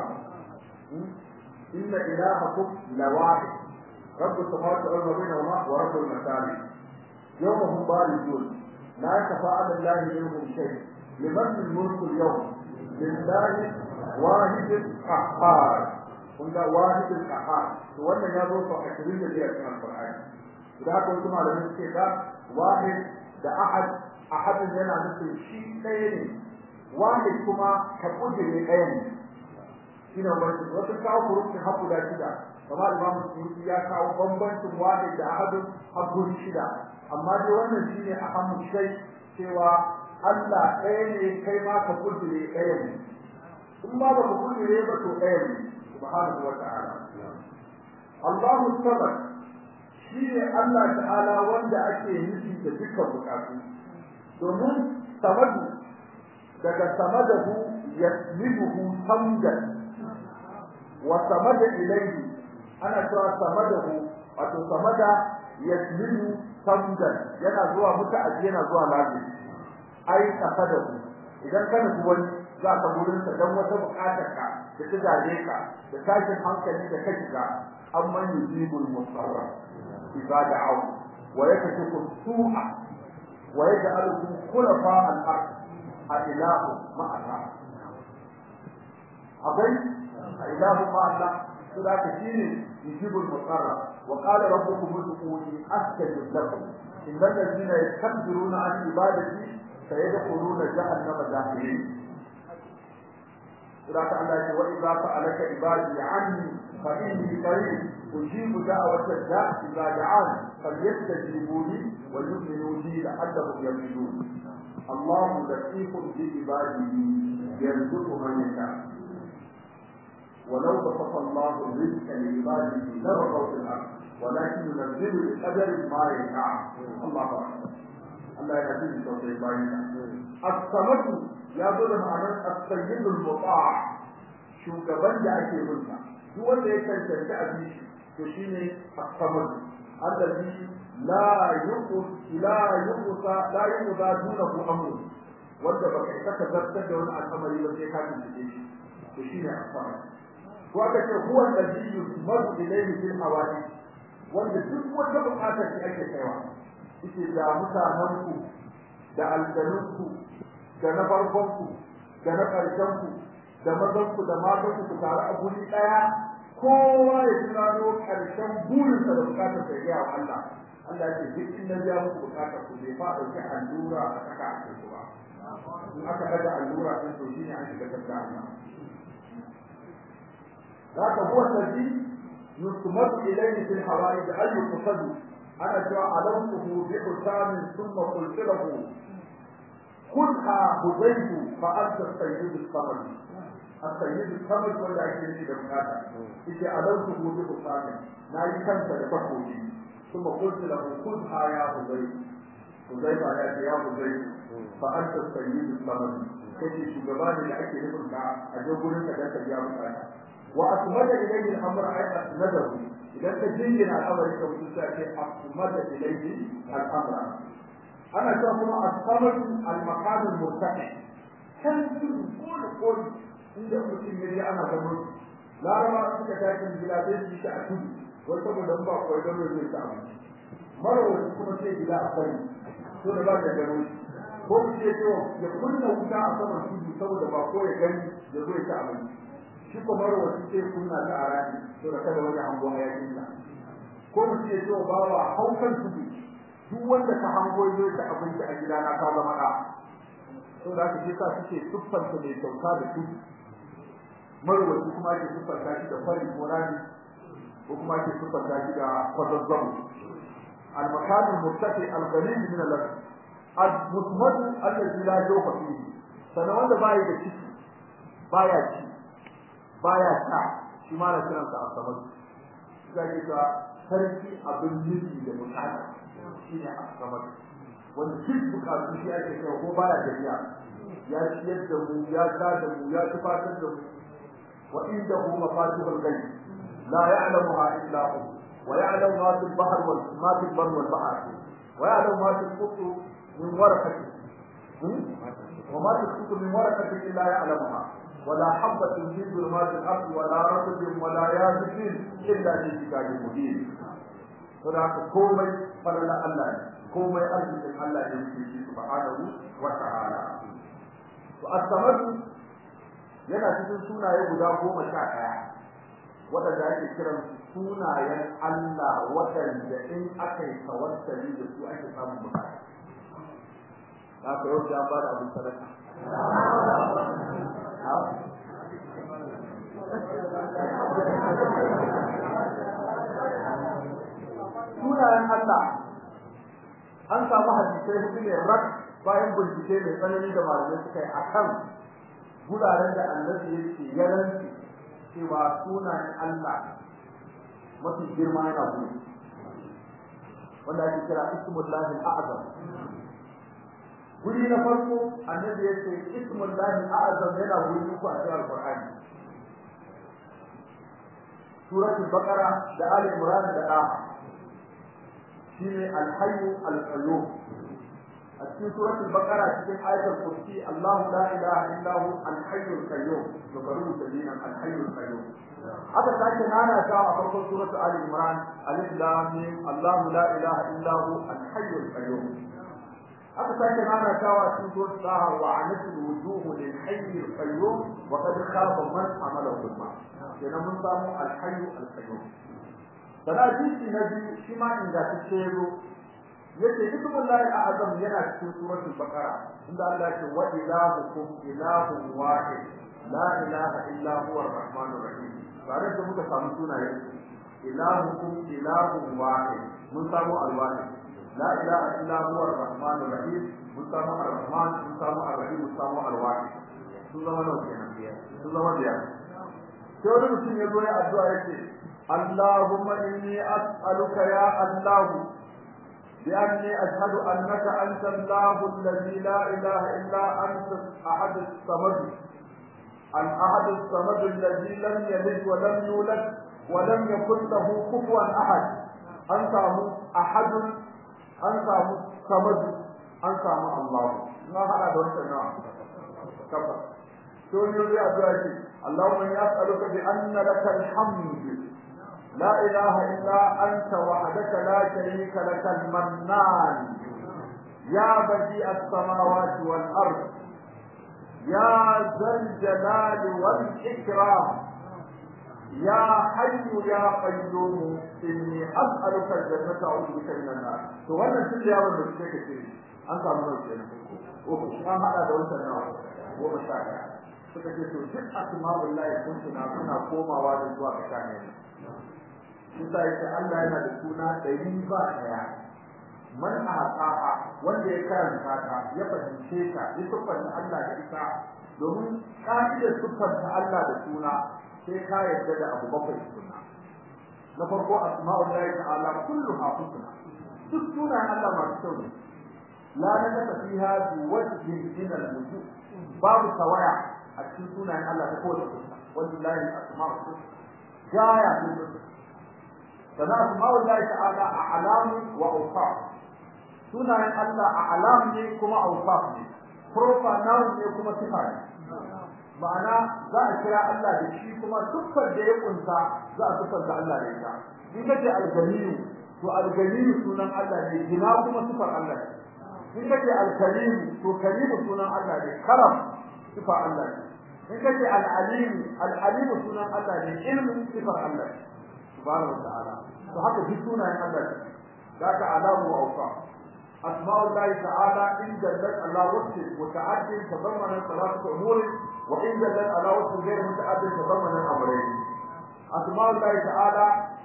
inna ilahakum lawahid رب السماوات والارض بينهما ورب المكان يوم هم بارزون لا يخفى على الله منهم شيء لمن الملك اليوم لله واحد القهار قلنا واحد القهار wannan ya zo sau ashirin da biyar cikin alƙur'ani da haka wasu malamai suke ga wahid da ahad ahadin yana nufin shi ɗaya ne wahid kuma ka kujire ɗaya ne shine wani wasu kawo kurufin haku da shida kamar imam Suyuti ya kawo bambancin wahid da ahadin habbun shida amma dai wannan shine ahammu shay cewa Allah ɗaya ne kai ma ka kudure ɗaya ne in ba ba ka kudure ba to ɗaya ne subhanahu wa ta'ala Allahu samad shine Allah ta'ala wanda ake nufi da dukkan bukatu domin samadu daga samadahu yaslibuhu samdan wa samada ilayhi ana cewa samadahu wato samada yaslibu samdan yana zuwa muta'addi yana zuwa lafi ai kafadahu idan kana wani za ka gurin sa dan wata bukatar ka da ta gaje ka da tashin hankali da ka shiga amma yujibul musarra idza da'u wa yakashifu su'a wa yaj'alukum khulafa al-ard a ilahu ma'a akwai a ilahu ma'a to da ka shine yujibul mutarra wa qala rabbukum ud'uni astajib lakum innal ladina yastakbiruna an ibadati sayadkhuluna jahannama dakhirin to da ka Allah ya wa idza fa'alaka ibadi anni fa inni qarib ujibu da'wata da'i idza da'an falyastajibu li wa yu'minu bi la'allahum yarshudun الله لطيف بعباده يرزق من يشاء ولو بسط الله الرزق لعباده لبغوا في الارض ولكن ينزل بقدر ما يشاء الله اكبر الله يهديه توفيق باينا الصمد يا بل معنى السيد المطاع shugaban da ake mulka duk wanda ya cancanci a bishi to shine as-samad allazi la yuqus la yuqusa la yuqda dunahu amru wanda baka isa ka zartar da wani al'amari ba sai ka tuntuɓe shi to shine as-samad ko aka ce huwa allazi yusmadu ilayhi fil hawadi wanda duk wata bukatar da ake kaiwa yake da mutanen ku da aljanun ku da na farkon ku da na karshen ku da mazan ku da matan ku tare a guri daya kowa ya tunano karshen burinsa da bukatar sa ya Allah Allah ya ce duk inda ya muku bukatar ku bai fa dauki allura a saka a cikin ba in aka daga allura din to shine an shiga tsaka Allah ذاك هو الذي يصمد إليه في الحوائج أي قصد أنا جاء علمته بحسام ثم قلت له خذها هديت فأنت السيد الصمد السيد الصمد ولا يجري بمكاتا إذا علمته بحسام لا يكنت لفقه ثم قلت له خذها يا هديت هديت يا يا هديت فأنت السيد الصمد كيف شغبان اللي أكي نفرك أجو قلت لك يا مكاتا وأسمد إليه الأمر أي أسنده إذا تجين الأمر كوتسا أسمد إليه الأمر أنا شايف الصمد المكان المرتفع كان كل كل inda mutum ya je ana gano laraba suka tashi gida zai ci shi a tudu wai saboda ba kawai gano zai ta abinci mara wani kuma sai gida a sani to da ba da gano ko mu ce to ya kunna wuta a saman tudu saboda ba ko ya gani ya zo ya ta abinci shi kuma rawaci sai kunna ta a rani to da kada wani hango hayakin sa ko mu ce to bawa haukan tudu duk wanda ka hango zo ta abinci a gidana ka zama da to da kake sa suke tuffanta mai kyauta da tudu marwaci kuma ke tuffanta shi da fari ko rani ko kuma ke tuffanta shi da kwazazzabu المكان المرتفع الغني من اللفظ المصمد الذي لا جوف فيه سنوان da bai da ciki baya ci baya sha shi ma na kiran sa asabar zai ga sarki abin nufi da bukata shine asabar wanda duk bukatu shi ake kai ko baya tafiya ya ciyar da mu ya ta da mu ya tufatar da mu wa indahu mafatihul ghaib la ya'lamuha illa hu wa ya'lamu ma fil bahr wal ma fil barr wal bahr wa ya'lamu ma fil qutu min warqati وما تسقط من ورقة إلا يعلمها ولا حبة في ظلمات الأرض ولا رطب ولا يابس إلا في كتاب مبين فذاك كومي فلنا الله كومي أرض الله يمشي سبحانه وتعالى والثمر yana cikin sunaye guda goma sha ɗaya waɗanda ake kiran sunayen Allah waɗanda in aka yi tawassali da su ake samun bukata. Na ka yau ya ba da abin sadaka. sunayen Allah an samu hadisai hudu ne rak bayan bincike mai tsanani da malamai suka yi akan guraren da annabi yake yaranci cewa sunayen Allah mafi girma yana gudu wanda ake kira ismullahi a'azam guri na farko annabi yace ismullahi a'azam yana guri uku a cikin alqur'ani suratul baqara da ali imran da daha shine al-hayy al-qayyum a cikin suratul baqara cikin ayatul kursi Allahu la ilaha illa hu al-hayy al-qayyum to karu dinan al-hayy al-qayyum haka take nana ta a farkon suratul ali imran alif lam mim Allahu la ilaha illa hu al-hayy al-qayyum aka sake nana tawa cikin surat taha wa anatul wujuh lil hayy al qayyum wa qad khaba man amala dhulma kenan mun samu al hayy al qayyum sana hadisi na biyu shi ma ingantacce yazo yace ismullahi a'zam yana cikin suratul baqara inda Allah ya ce wa ilahukum ilahun wahid la ilaha illa huwa ar-rahmanur rahim tare da muka samu sunaye ilahukum ilahun wahid mun samu al-wahid la ilaha illa huwa ar-rahmanur rahim mun samu ar-rahman mun samu ar-rahim mun samu al-wahid sun zama nawa kenan sun zama biyar sai wani mutum ya zo ya addu'a yace Allahumma inni as'aluka ya Allah بأني أشهد أنك أنت الله الذي لا إله إلا أنت أحد الصمد الأحد الصمد الذي لم يلد ولم يولد ولم يكن له كفوا أحد أنت أحد أنت صمد أنت الله ما هذا دون سنة كفر تقول لي أدعي اللهم يسألك بأن لك الحمد لا إله إلا أنت وحدك لا شريك لك المنان يا بديع السماوات والأرض يا ذا الجلال والإكرام يا حي يا قيوم إني أسألك الجنة أعوذ بك من النار تولى كل يوم بشيك كثير أنت من الجنة وش ما هذا دولة النار ومشاكل suka ce to duk asma'ullahi sun tuna suna komawa da zuwa ga kane Musa yake Allah yana da suna ɗari ba ɗaya. Man ahqaha wanda ya karanta ta ya fahimce ta ya siffanta Allah da ita domin ka'idar siffanta Allah da suna sai ka yarda da abu bakwai suna. Na farko asma'ullahi ta'ala kulluha husna. Duk sunan Allah masu kyau ne. La nakata fiha bi wajhin min al-wujuh. Babu tawaya a cikin sunayen Allah ta kowace fuska. Wallahi asma'ul husna. Gaya ne sana asma'ul lahi ta'ala a'lam wa awsaf sunayen Allah a'lam ne kuma awsaf ne proper noun ne kuma sifa ne ma'ana za a kira Allah da shi kuma dukkan da ya kunsa za a sifanta Allah da ita in kace al-ganiyu to al-ganiyu sunan Allah ne gina kuma sifar Allah ne in kace al-karim to karim sunan Allah ne karam sifar Allah ne in kace al-alim al-alim sunan Allah ne ilmu sifar Allah ne subhanahu wa ta'ala to haka duk sunayen Allah ne zaka alamu wa awsa asma'u Allah ta'ala in dallat ala wajhi muta'addi tadammana salatu umur wa in dallat ala wajhi ghayr muta'addi tadammana amrayn asma'u Allah ta'ala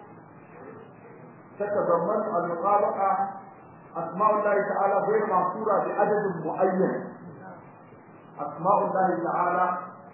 تتضمن المطابقة أسماء الله تعالى غير محصورة بعدد معين أسماء الله تعالى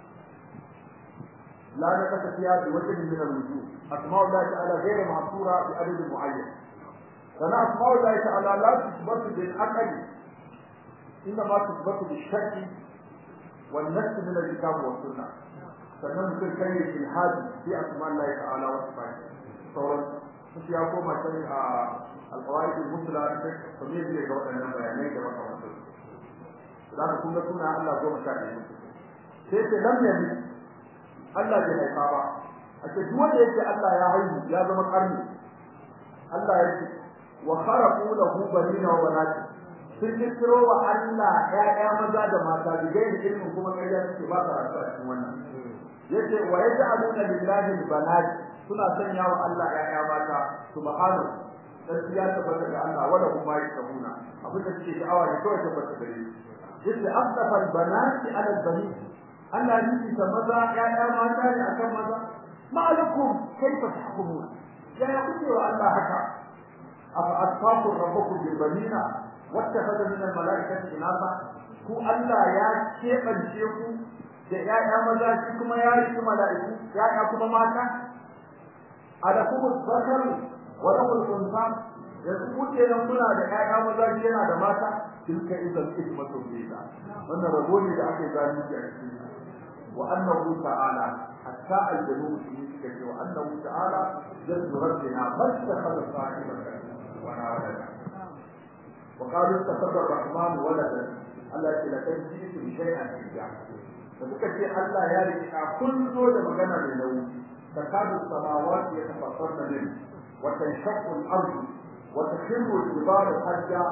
لا نقص فيها بوجه من الوجوه أسماء الله تعالى غير محصورة بعدد معين فأنا أسماء الله تعالى لا تثبت بالعقل إنما تثبت بالشك والنفس من الكتاب والسنة sannan mutum kai ya ilhadi fi asma Allah ta'ala wa sifati sauran su ya koma can a alqawaid al-musla da kuma zai ga waɗannan bayanai da makamantan su da kun ga suna Allah goma sha ɗaya sai ce lam yabi Allah bai haifa ba a ce duk wanda yake Allah ya haihu ya zama karni Allah ya ce wa kharaqu lahu banina wa banati sun kiro wa Allah ƴaƴa maza da mata da gairi ilmin kuma ƙarya suke ba ka rasuwa cikin wannan yace wa yaj'aluna lillahi albanat suna sanya wa Allah ƴaƴa mata subhanahu dan ya tabbata ga Allah wala kuma yasabuna abin da suke sha'awa ne kawai tabbata gare shi yace afdafa albanati ala albani Allah yi ta maza ƴaƴa mata ne akan maza ma'alakum kaifa tahkumun ya ya kuke wa Allah haka afa asfaqu rabbukum bil banina wattakhadha min al malaikati inasa ku Allah ya kebance ku da ƴaƴa maza shi kuma ya yi mala'iku ƴaƴa kuma mata alakum zakar wa lahul unsa yanzu kuke nan kuna da ƴaƴa maza shi yana da mata tilka idan ismatu biza wannan rabo ne da ake gani a cikin wa annahu ta'ala hatta aljannu shi kake wa annahu ta'ala jaddu rabbina fastakhadha sahibatan wa walada wa qalu ittakhadha ar-rahman waladan Allah ya laqad ji'tu bi shay'in ijab da suka ce Allah ya rika kun zo da magana mai nauyi takadu samawati yatafattarna min wa tanshaqqu al-ardu wa takhirru al-jibalu hadda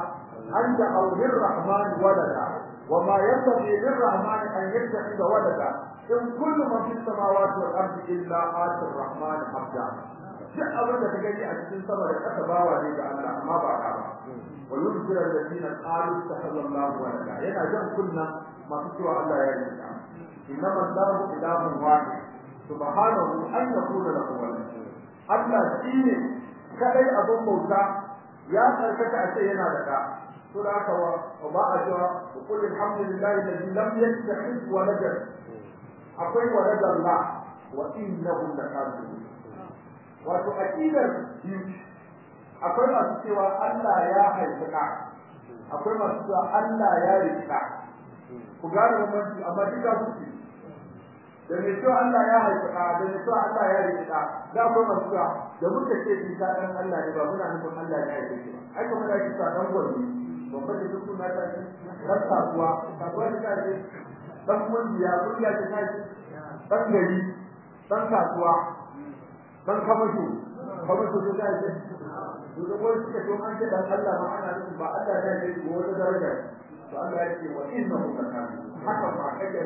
an da aulir rahman walada wa ma yanbaghi lirrahman an yattakhidha walada in kullu man fis samawati wal ardi illa ati rahman abda duk abin da ka gani a cikin sama da ƙasa bawa ne ga Allah amma ba ka ba wa yubsir alladhina qalu tahallallahu walada yana jan kunna masu cewa Allah ya yi ta innama Allahu ilahun wahid subhanahu an yakuna lahu walad Allah shine kadai abin bauta ya tsarkaka a ce yana da da to da haka wa ba a cewa qul alhamdulillahi alladhi lam yattakhidh waladan akwai walad Allah wa innahu lakazibun wato aqidar biyu akwai masu cewa Allah ya haifi ka akwai masu cewa Allah ya rika ku gane bambanci amma duka kuke da mai cewa Allah ya haifi ka da mai cewa Allah ya rika da akwai masu cewa da muka ce Isa dan Allah ne ba muna nufin Allah ya haife shi ba ai kuma da kisa dan gwani babban da duk suna ta ce dan kasuwa kasuwa ta ce dan kungiya kungiya ta ce dan gari dan kasuwa dan kamasho kamasho ta ta ce to da wani suka ce an ce dan Allah ma ana nufin ba Allah ya yi ko wata daraja to Allah ya ce wa innahu lakam haka ba kaje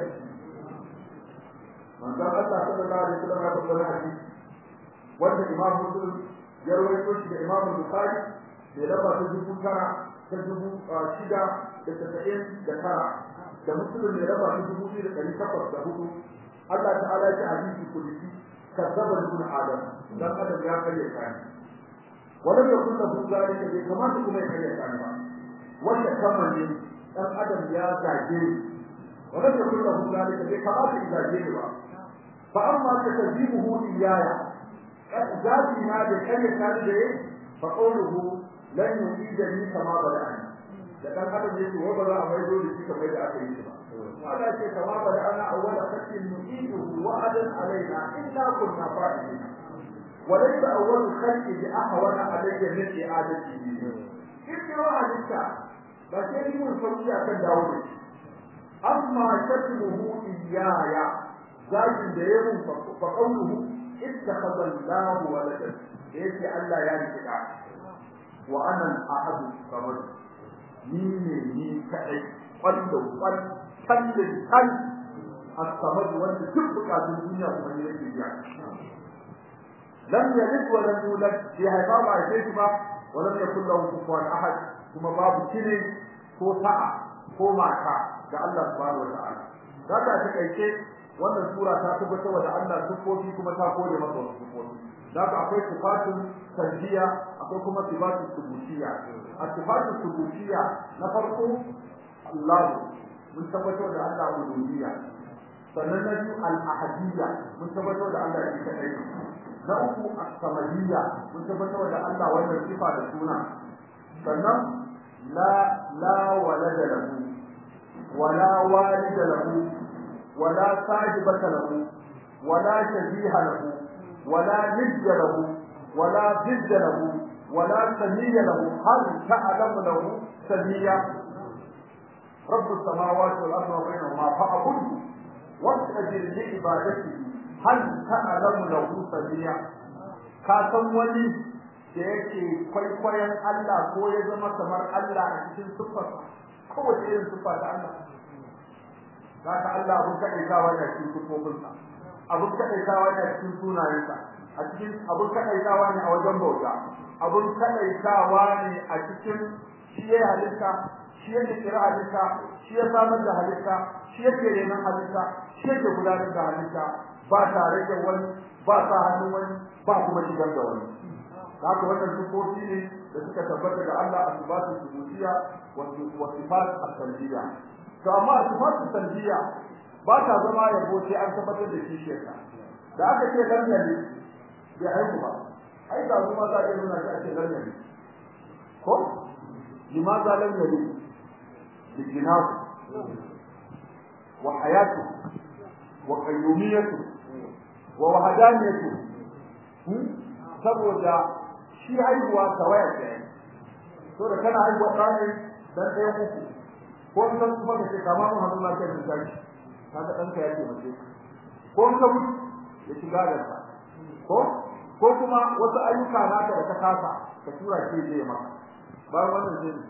manzon Allah sallallahu alaihi wasallam ya faɗa hadisi wanda Imam Muslim ya rawaito shi da Imam Bukhari da lamba ta dubu tara ta dubu shida da tasa'in da tara da Muslim ne lamba ta dubu biyu da ɗari takwas da hudu Allah ta'ala ya ce hadisi kulisi kazzaba ibn Adam dan adam ya karya kani ولم يكن له ذلك كما تكون يكري كان با wanda kamar ne dan adam ya zage ولم يكن له ذلك كما تزاجه ba fa amma takzibuhu iyaya zati na da kare kan da fa qawluhu lan yujidani kama bada'ani da dan adam yake wa ba za a maido da shi kamar da aka yi ba wala ce kama bada'ana awwala khatin nu'iduhu wa'adan alaina illa kunna fa'ilina وليس أول الخلق بأهون علي من إعادته كيف عليك لكن يكون فرقيا كان داود أما شتمه إياي ذلك ديهم فقوله اتخذ الله ولدا ليس ألا يعني كده وأنا الأحد الصمد نيني ني كأي قل قل كل كل الصمد وانت تبقى في الدنيا ومن يجي يعني لم يلد ولم يولد في هذا ما يجيش با ولم يكن له كفوا احد kuma babu kine ko ta'a ko mata ga Allah subhanahu wa ta'ala zaka ta kaice wannan sura ta tabbatar da Allah sufofi kuma ta kore masa wasu sufofi zaka akwai sifatun tanziya akwai kuma sifatun subutiya a sifatun subutiya na farko Allah mun tabbatar da Allah uluhiyya sannan na biyu al-ahadiyya mun tabbatar da Allah shi kadai na uku as-samadiyya mun tabbatar da Allah wannan sifa da suna sannan la la walada lahu wala walida lahu wala sahibata lahu wala shabiha lahu wala nidda lahu wala didda lahu wala samiyya lahu hal ta'lamu lahu samiyya رب السماوات والأرض وبينهما فأعبده واستجر لعبادته hal ta'lamu lahu sabiya ka san wani da yake kwaikwayon Allah ko ya zama kamar Allah a cikin sifarsa kowace irin siffa ta Allah zaka Allah abun kadaitawa ne cikin sifofinsa abun kadaitawa ne cikin sunayensa a cikin abun kadaitawa ne a wajen bauta abun kadaitawa ne a cikin shi ya halitta shi yake kira halitta shi ya samar da halitta shi yake renon halitta shi yake gudanar da halitta ba tare da wani ba sa hannun wani ba kuma shigar da wani haka wannan sifofi ne da suka tabbata da Allah a sifatu subutiya wa sifat as-salbiya to amma sifat as-salbiya ba ta zama yabo sai an tabbatar da shi shirka da aka ce dan ne bai haihu ba ai da kuma za a yi nuna shi a ce dan ne ko limaza lam yali bijinahu wa hayatu wa qayyumiyatu wa wahdaniyatu saboda shi haihuwa tawaya ce to da kana haihuwa ɗane dan ɗaya uku ko san kuma da ke kama mun hannu na kai da tashi kaga ɗanka ya ce mace ko ka mutu ya shiga da ka ko ko kuma wasu ayyuka naka da ka kasa ka tura shi zai maka bayan wannan zai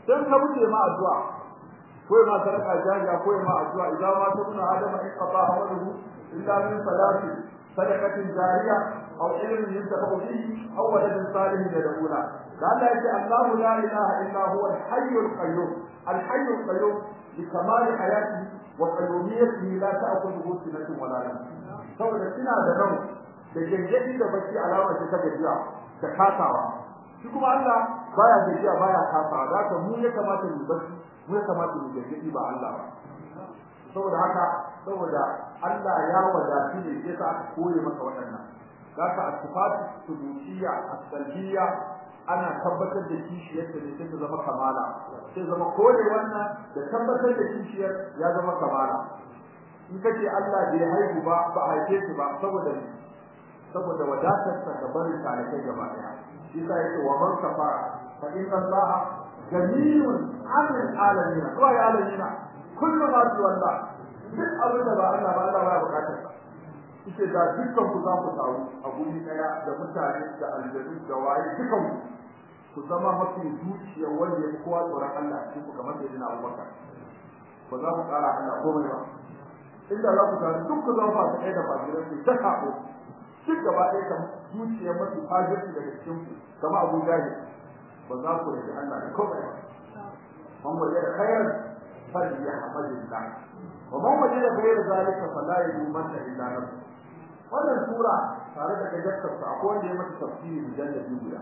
dan ka wuce ma addu'a ko ma sadaka jariya ko ma addu'a idan ma tabuna adama in qata amaluhu illa min salati sadaqatin jariya aw ilmin yuntafa bihi aw waladin salihin yad'una da Allah yake Allah la ilaha illa huwa al-hayy al-qayyum al-hayy al-qayyum bi kamal hayati wa qayyumiyyatihi la ta'khudhuhu sinatun wa la nawm saboda suna da nau da gengedi da bacci alama ce ta gajiya da kasawa shi kuma Allah baya gajiya baya kasawa da haka mu ya kamata mu bacci mu ya kamata mu gengedi ba Allah ba saboda haka saboda Allah ya wadatu ne sai sa aka koye masa waɗannan zaka asifatu subutiyya as-salbiyya ana tabbatar da kishiyar da sai ta zama kamala sai zama kore wannan da tabbatar da kishiyar ya zama kamala in kace Allah bai haihu ba ba haife shi ba saboda ne saboda wadatar sa ga barin talakai gaba daya shi sai yake wa man kafara fa inna Allah jamilun 'anil alamin wa ya alamin kullu ma tuwalla duk abin da ba Allah ba Allah ba bukatar sa ita da dukkan ku za ku taru a guri daya da mutane da aljanu da waye dukan ku zama mafi zuciya wanda ya kowa tsoron Allah cikin ku kamar da yana Abubakar ba za ku kara Allah komai ba inda za ku taru duk ku zama masu ɗaya da fajiran ku ta kaɓo duk gaba ɗaya kan zuciya mafi fajirci daga cikin ku kama Abu Jahil ba za ku rage Allah da komai ba man waje da khairan falyahmadillah wa man waje da ghayra zalika fala yumanna illa nafsuhu wannan sura tare da gajartar ta akwai wanda ya mata tafsiri mujalladi guda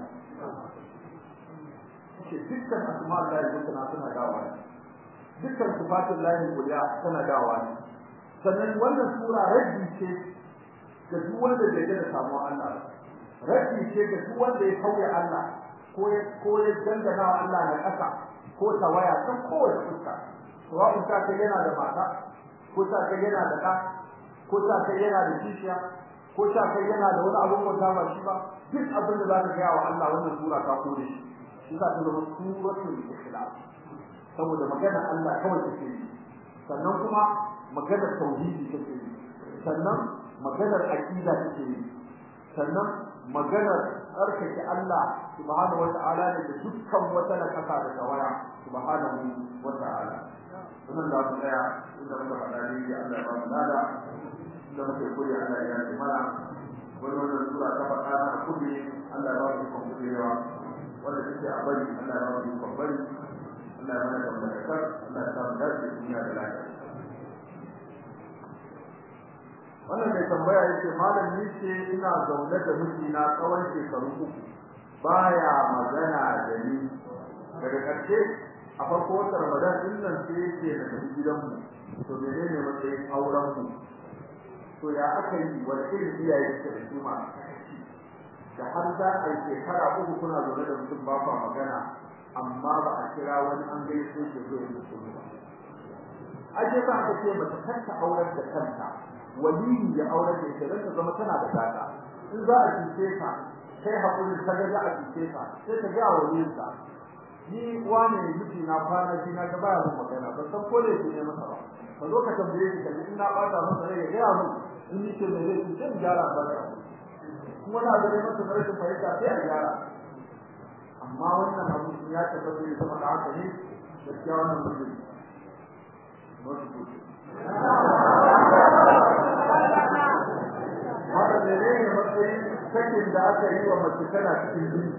ce dukkan asma Allah ya tana tana dawa ne dukkan sifatul lahi guda tana dawa ne sannan wannan sura raddi ce ga duk wanda bai ga samu Allah raddi ce ga duk wanda ya kauye Allah ko ya ko ya dangana wa Allah na ƙasa ko tawaya ta kowace fuska sawa'un ta kai yana da mata ko ta kai yana da ɗa ko ta kai yana da kishiya ko ta kai yana da wani abun wanda ba shi ba duk abin da zaka ga wa Allah wannan sura ta kore shi shi ta zama suratul ikhlas saboda magana Allah kawai take yi sannan kuma magana tauhidi take yi sannan maganar aqida take yi sannan maganar tsarkake Allah subhanahu wata'ala ne da dukkan wata nakasa da tawaya subhanahu wata'ala wannan da mu tsaya inda muka faɗa ne Allah ya ba mu lada da muke koyi Allah ya yi mana wannan sura ta faɗa na kulli Allah ya ba mu ikon kurewa wanda take a bari Allah ya ba mu ikon bari Allah ya mana da barkar Allah ya samu dace duniya da lafiya wannan mai tambaya yake malam ni ce ina zaune da mijina tsawon shekaru uku baya magana da ni daga ƙarshe a farko wata Ramadan din nan sai yake da tafi gidanmu to menene matsayin auren mu to ya aka yi wani irin iyaye suke da su ma da har za a yi shekara uku kuna zaune da mutum ba kwa magana amma ba a kira wani an gaishe shi zo ya mutu ba aje ba aka ce mace kanta auren da kanta waliyi ya auren da ita ta zama tana da gata in za a cuce ka sai hakuri ta ga za a cuce ka sai ta ga waliyin ka ni wane miji na kwana ji na ga baya mun magana ban san ko ne ne masa ba ka zo ka tambaye shi kaji in na bata masa rai ya ga mun in ni ce mai rai sai gyara ba da kuma na da masa da rashin fahimta sai a gyara amma wannan abu ya tabbata ne kuma da haka ne gaskiya wannan mutum haka ne ne matsayin sakin da aka yi wa mace tana cikin jini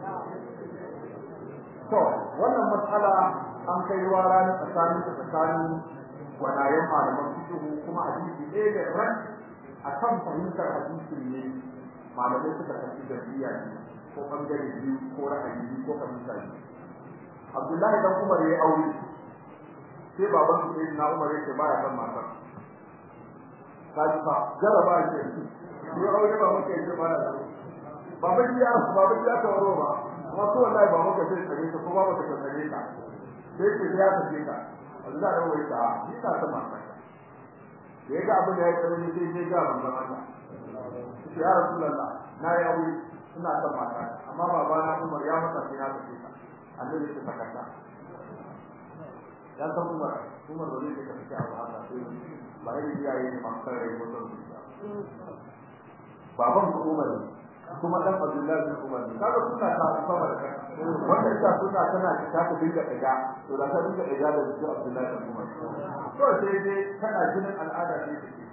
to wannan matsala an kai ruwa ranar tsakanin ta tsakanin gwanayen malaman fikihu kuma hadisi ɗaya da ran akan fahimtar hadisi ne malamai suka tafi da biya ne ko bangare biyu ko ra'ayi biyu ko fahimta biyu Abdullahi dan Umar ya aure sai baban su sai na Umar yake baya san matar kaji fa jaraba ce ni aure ba muke yi ba da baba ya baba ya ta waro ba kuma to wallahi ba muka sai tsare ta kuma ba ta tsare ta sai ce ya ta ce ta Allah ya wai ta ni ta ta mata da yaga abin da ya tsare ni sai sai ga manzon Allah ya rasulullah na yi aure ina son mata amma baba na Umar ya mata sai na tafi ta annabi ya saka ta dan san Umar Umar da zai ka fice abu haka sai ba yi iyaye ne masu kare mutum baban ku Umar kuma dan Abdullah bin Umar kaga suna ta sama da kanka wanda ita suna tana ta ta dinga daga to da ta dinga daga da su Abdullahi da Umar to sai dai tana jinin al'ada ne take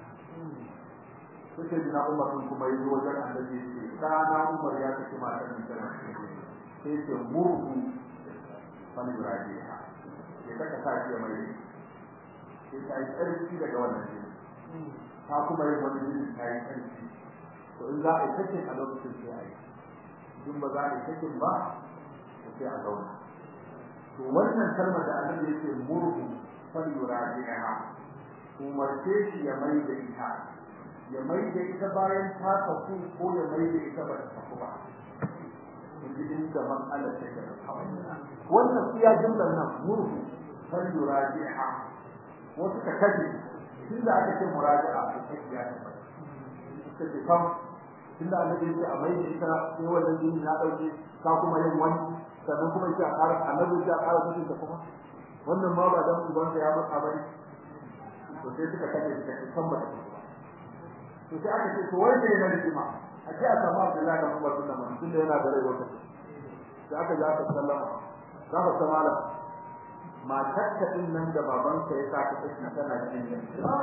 suke jina Umar sun kuma yi wajen annabi ce dana Umar ya kace matan nan tana sai ce murhu fani rajiha ya saka sa shi mai sai ta yi tsarki daga wannan jini ta kuma yi wani jini ta yi tsarki to in za a yi sakin a lokacin sai a yi in ba za a yi sakin ba to sai a zauna to wannan kalmar da annabi yake murhu fali rajiha umarce shi ya mai da ita ya mai da ita bayan ta tafi ko ya mai da ita ba ta tafi ba inda inda mas'alar take da kawai wannan iya jumlar nan murhu fali rajiha wasu ka kaje tunda aka ce muraja'a a cikin ya suka ce kam tunda annabi ya ce a mai da ita sai wannan jini na dauke ka kuma yin wani sannan kuma ya ƙara annabi ya ƙara kashe ta kuma wannan ma ba dan uban ya matsa bane to sai suka kace suka ce san ba to sai aka ce to wanda yana rigima a ce a samu Abdullahi da Umar bin Affan tunda yana da rai wata sai aka ji aka sallama za ka samala matar ka din nan da babanka ya sa ka kashi tana cikin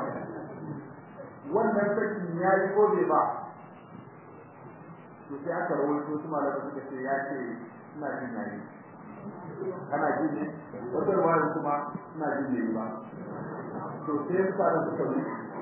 wannan sakin yayi ko bai ba to sai aka rawaito su malaka suka ce ya ce ina jin yayi kana jin ne wata ruwaya kuma ina jin yayi ba to sai su fara suka yi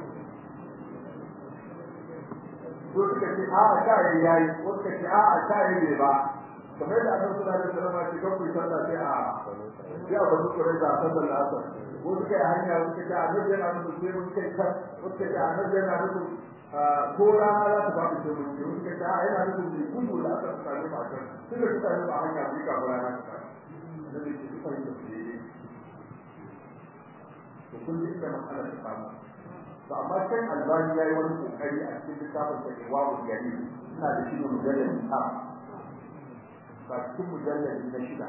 to suka ce a a ta yayi yayi ko suka ce a a ta yayi ba kamar da annabi sallallahu alaihi wasallam ya ce kan ku sallah sai a ya ba su kore da sallar asar ko suka yi hanya suka ce annabi yana nufin sai mun kai kan suka ce annabi yana nufin ko rana za ta ba ku sai mun yi suka ce a yana nufin ne gudu da aka tsaya ba kan suka suka yi ba hanya su ka rana ta annabi ce suka yi da su yi to kun ji da matsalar ta samu to amma sai albani yayi wani kokari a cikin littafin sa ke wawu gari ina da shi mujallal ta ba cikin mujallal na shida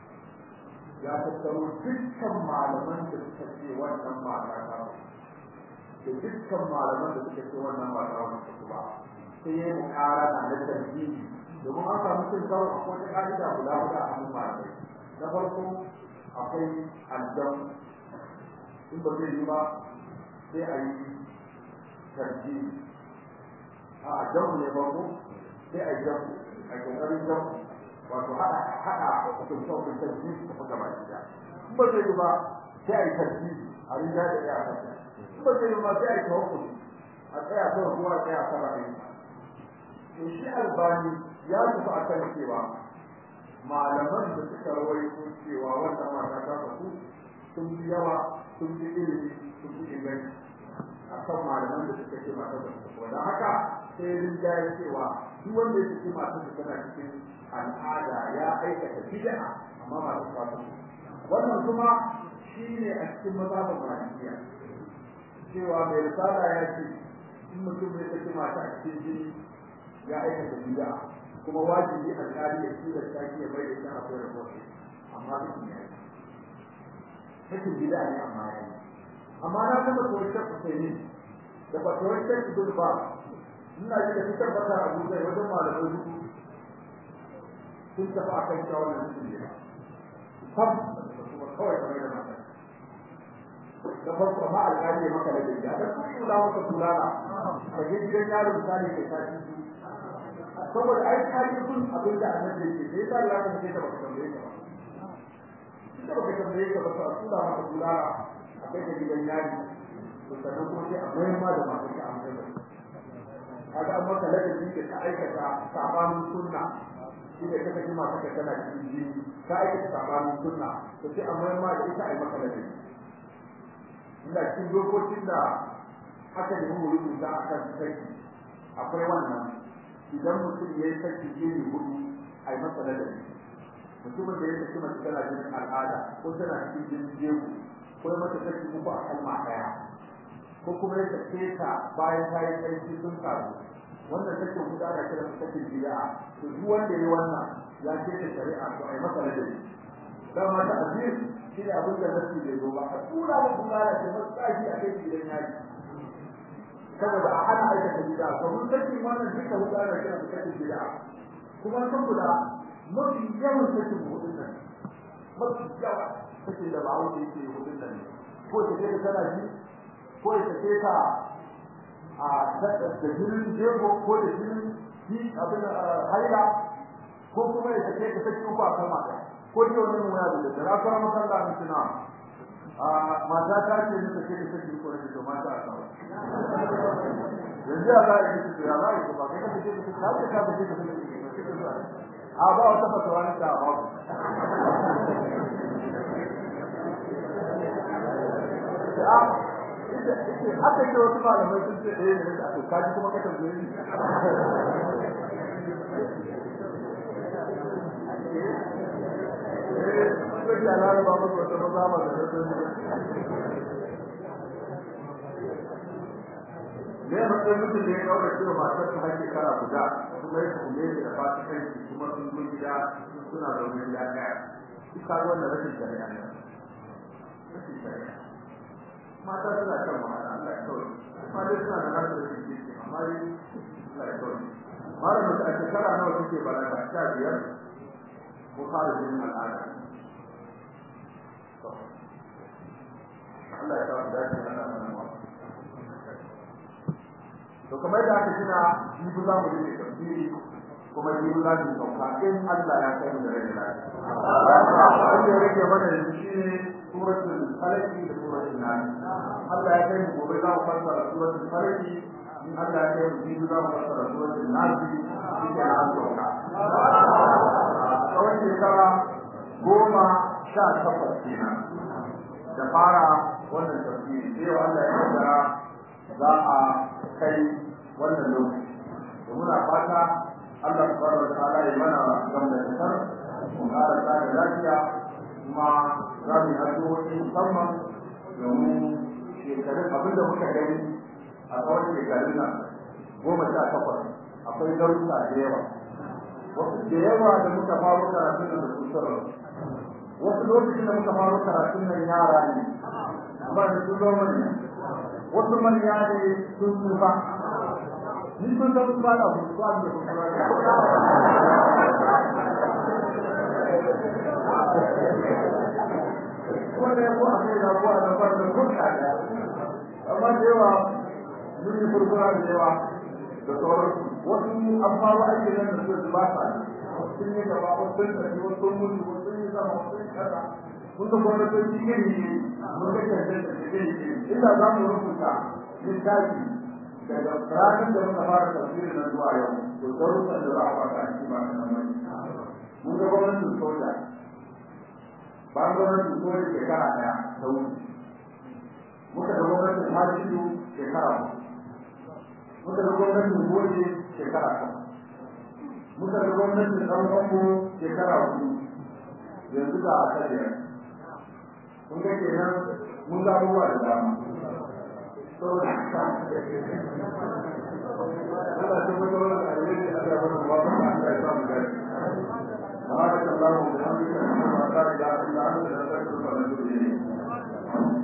ya tattaro dukkan malaman da suka ce wannan mata ta da dukkan malaman da suka ce wannan mata ta ba sai ya yi mukarana na tarbiyi domin an samu cin karo a wata ka'ida guda guda a hannun malamai na farko akwai aljan in ba zai yi ba sai a yi tarbiyi a aljan ne farko sai a yi jamu a kokarin jamu wato hada hada hukunta hukunta ji su kuma gaba ɗaya in ba zai yi ba sai a yi tarbiyi a rinja da ya kasa in ba zai yi ba sai a yi tawakkul a tsaya kawai kowa a tsaya sama ɗaya to shi albani ya tafi a kan cewa malaman da suka rawaito cewa wannan mata ta fasu sun fi yawa sun fi ilimi sun fi inganci a kan malaman da suka ce mata da fasu don haka sai rinjaye cewa duk wanda ya ce mata da tana cikin al'ada ya aikata bid'a amma ba ta fasu wannan kuma shi ne a cikin mazhabin malikiya cewa mai risala ya ce in mutum ya saki mata a cikin jini ya aikata bid'a kuma wajibi alƙali ya tura shi ya bai da shi a kai report amma duk ne cikin bid'a ne amma ya amma na kuma tsoron Husaini da fatawar Sheikh Abdul Ba ina ji da fitar bata Abu Zai wajen malamai hudu sun tafi a kan shawar da mutum ne sab kuma kawai kamar da mata da farko ma alƙali ya maka da gida da kuma kula maka tulala ka je gidan yaro misali kai ta ci saboda ai ka yi kun abin da annabi yake sai ta ya kuma sai ta baka tambaye ka ba ita baka tambaye ka ba sai kula maka tulala akai da gidan yari to sannan kuma sai a bayar ma da masu ka amma da kaga amma ka ladabi da ka aikata sabanin sunna shi da kaka ji masu ka tana cikin jini ka aikata sabanin sunna to sai a bayar ma da ita a yi maka ladabi ina cikin dokokin da aka nemi rubuta akan sai akwai wannan idan mutum ya yi sarki jini hudu a yi masa ladabi mutumin da ya saki mace tana jinin al'ada ko tana cikin jinin jego ko ya mata sarki uku a kalma ɗaya ko kuma ya sake ta bayan ta yi sarki sun karu wannan sakin hudu ana kira sakin bid'a to duk wanda ya yi wannan ya ce ta shari'a to a yi masa ladabi dan mata azir shi ne abin da nasi bai zo ba a tura da kula da ta matsayi a kai gidan yari saboda a hana aikata bid'a to mun saki wannan duka hudana kira da kake bid'a kuma san kula mafi yawan sakin hudun nan mafi yawa sakin da bawo da yake hudun nan ko ta ce kana ji ko ta ce ka a da jinin jego ko da jinin ji abin haila ko kuma ya ce ka saki uku a kalma ɗaya ko ji wani mu ya da da rakara makalla ni tuna a mata ta ce ni take da saki ko da mata a kawai yanzu ya za a yi ya za a yi ba kai ka ce ka ce ka ce ka ce a ba wata fatawa ne da ba haka ce wasu malamai sun ce ɗaya ne da aka kaji kuma ka tambaye ni eh ya lara ba mu wata maza ba da ne matsayin mutum da ya kaura cewa matar ta hake kara guda kuma ya kuma yake da fata kai kuma sun zo gida suna da wani gida ɗaya duk ka wannan rashin shari'a ne rashin shari'a mata suna kan wahala Allah ya kawai amma dai suna da nasu rashin kirki amma dai Allah ya kawai malamin da a shekara nawa suke balaga sha biyar ko fara jinin al'ada Allah ya kawai dace da Allah to kamar da aka tuna jibu za mu rike tafsiri kuma jibu za mu sauka in Allah ya kai mu da rai lafiya wanda ya rage mana da shi ne suratul falaq da suratul nas Allah ya kai mu gobe za mu fassara suratul falaq in Allah ya kai mu jibu za mu fassara suratul nas shi ke an sauka tsawon shekara goma sha takwas kenan da fara wannan tafsiri sai Allah ya kaddara za a kai wannan lokaci da muna fata Allah subhanahu wa ta'ala ya mana gamdakatar mu ƙara tsada lafiya kuma za mu yi addu'o'i musamman domin shekarun abinda muka gani a tsawon shekarun nan goma sha takwas akwai darussa da yawa wasu da yawa da muka faro karatun nan da su wasu lokacin da muka faro karatun nan yara ne amma da su zo manya wasu manya ne sun tsufa ni sun san tsufa da su tsufa da su wanda ya kuwa kai da kuwa da kuwa da kuka da amma da yawa mun yi furfura da yawa da sauran wasu an fara aiki nan da su ba sa sun yi gaba wasu sun tafi wasu sun mutu wasu sun yi sama wasu sun yi kaza mun ga gwamnatoci iri ne mun ga cancanta da iri ne inda za mu rubuta littafi daga ranar da muka fara tafsirin nan zuwa yau to darussan da za a baka a cikin ba nan bane mun ga gwamnatin soja bayan gwamnatin soja shekara daya ta wuce muka ga gwamnatin hajjiyu shekara muka ga gwamnatin goje shekara ta muka ga gwamnatin ɗan bango shekara hudu yanzu ga a biyar kun ga kenan mun ga abubuwa da dama saboda haka Allah ta mutu wannan alheri da Allah ya bada wa Allah ya sa mu gani بارك الله وبحمدك اشهد ان لا اله الا انت نستغفرك ونتوب اليك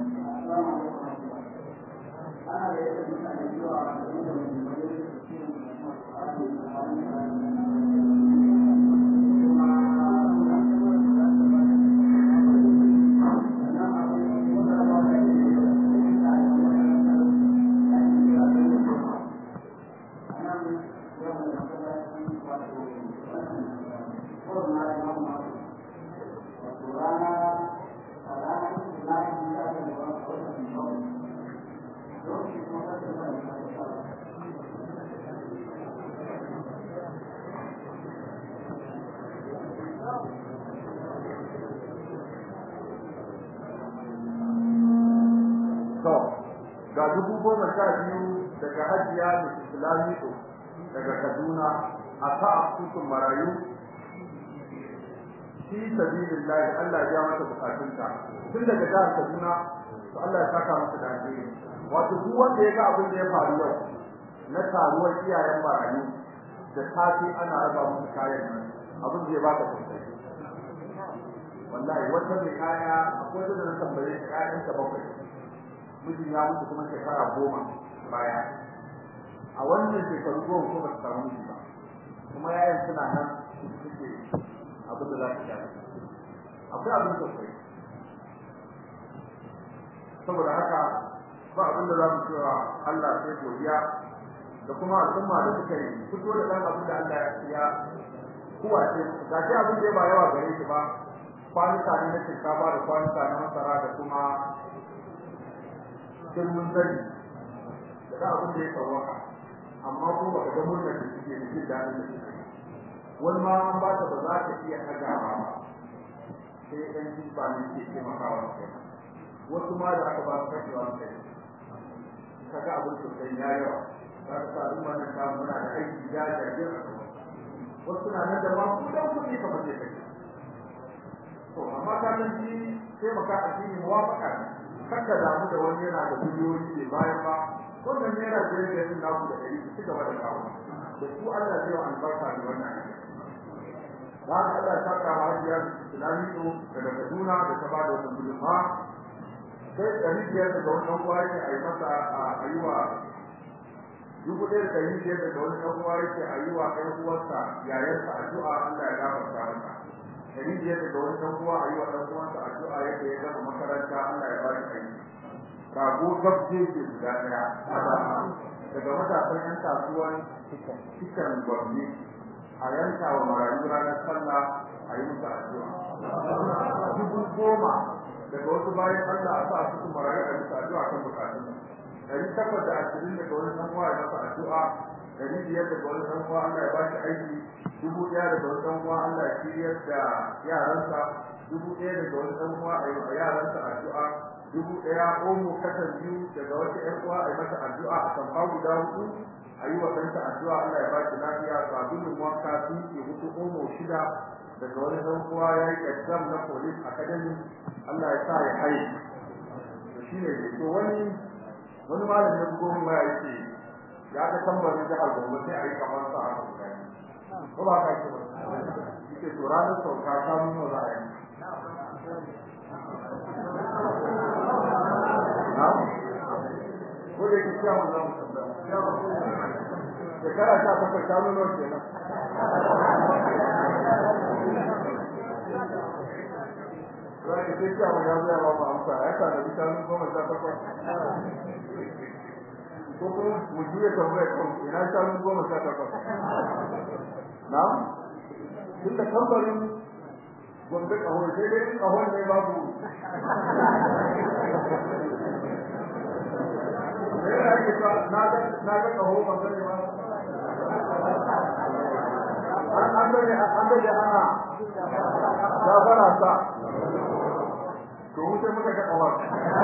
to ga dubu goma sha biyu daga hajiya da islamico daga kaduna a ta asusun marayu fi sabilillahi Allah ya mata bukatunta tun daga jihar Kaduna to Allah ya saka masa da alheri wato duk wanda ya ga abin da ya faru yau na taruwar iyayen marayu da safi ana raba musu kayan nan abin da ya baka tausayi wallahi wata mai kaya akwai da na tambaye ta kayan ta bakwai mijin ya mutu kuma shekara goma baya a wannan shekaru goma ko ba su samu miji ba kuma yayan suna nan suke abin da za ka sha akwai abin da kai saboda haka ba abin da za mu cewa Allah sai godiya da kuma al'umma da suka yi fito da dan abin da Allah ya kuwa ce ga shi abin da ba yawa gare shi ba kwanuka ne na shinkafa da kwanuka na masara da kuma kirmin zari da abin da ya tsawaka amma ko ba ga murnar da suke da jin daɗin da suke wani ma an ba ta ba za ta iya ɗagawa ba sai ɗan jimba ne ke taimakawa kai wasu ma da aka ba su kashewa kai kaga abin sosai ya yawa za ka sa al'umma nan ta muna da aiki ya jajir wasu na nan da ma ku dan kuɗi kamar zai kai to amma ka nan ji sai maka addini muwafaka ne kada damu da wani yana da biliyoyi ne bayan ba wannan naira biyar da yin naku da ɗari su gaba da kawo da su Allah zai wa albarka da wannan da haka Allah ta kawo hajiyar Islamiyo daga Kaduna da ta bada wannan gudunma sai ɗari biyar daga wannan uwa yake a yi masa a yi wa dubu ɗaya da ɗari biyar daga wani ɗan uwa yake a yi wa ɗan uwarsa yayarsa addu'a Allah ya gafarta masa ɗari biyar daga wani ɗan uwa a yi wa ɗan uwansa addu'a yadda ya gama makaranta Allah ya ba shi aiki rago gabje ke guda daya daga matasan yan kasuwan cikin gwamni a yanka wa marayu ranar sallah a yi musu addu'a dubu goma daga wasu bayan Allah a sa su su marayu a musu addu'a kan bukatun dari takwas da ashirin daga wani ɗan uwa ya masa addu'a dari biyar daga wani ɗan uwa Allah ya ba shi aiki dubu ɗaya daga wani ɗan uwa Allah ya shiryar da yaransa dubu ɗaya daga wani ɗan uwa a yi wa yaransa addu'a dubu ɗaya omo kasar biyu daga wata ƴan uwa a yi mata addu'a a kan guda hudu a yi wa ɗanta addu'a Allah ya ba shi lafiya sabulun wanka sun ke hudu omo shida daga wani ɗan uwa ya yi exam na police academy Allah ya sa ya haye to shi ne to wani wani malam ya bugo min waya yake ya ga tambarin jihar Gombe sai a yi kamar sa a ko ba ka ce ba yake to ranar sauka ta nuna za a yi ko da yake cewa za mu shekara ta takwas ta nuna kenan za ka ce cewa ya zai ba mu amsa ya sa da bitanu goma sha takwas ko kuma mu juya tambayar kan ina shanu goma sha takwas na tun da kamfanin gombe kahon sai dai kahon ne babu na ga kaho ban sani ba an bane an bane ana gafara sa to wuce muka ga kawar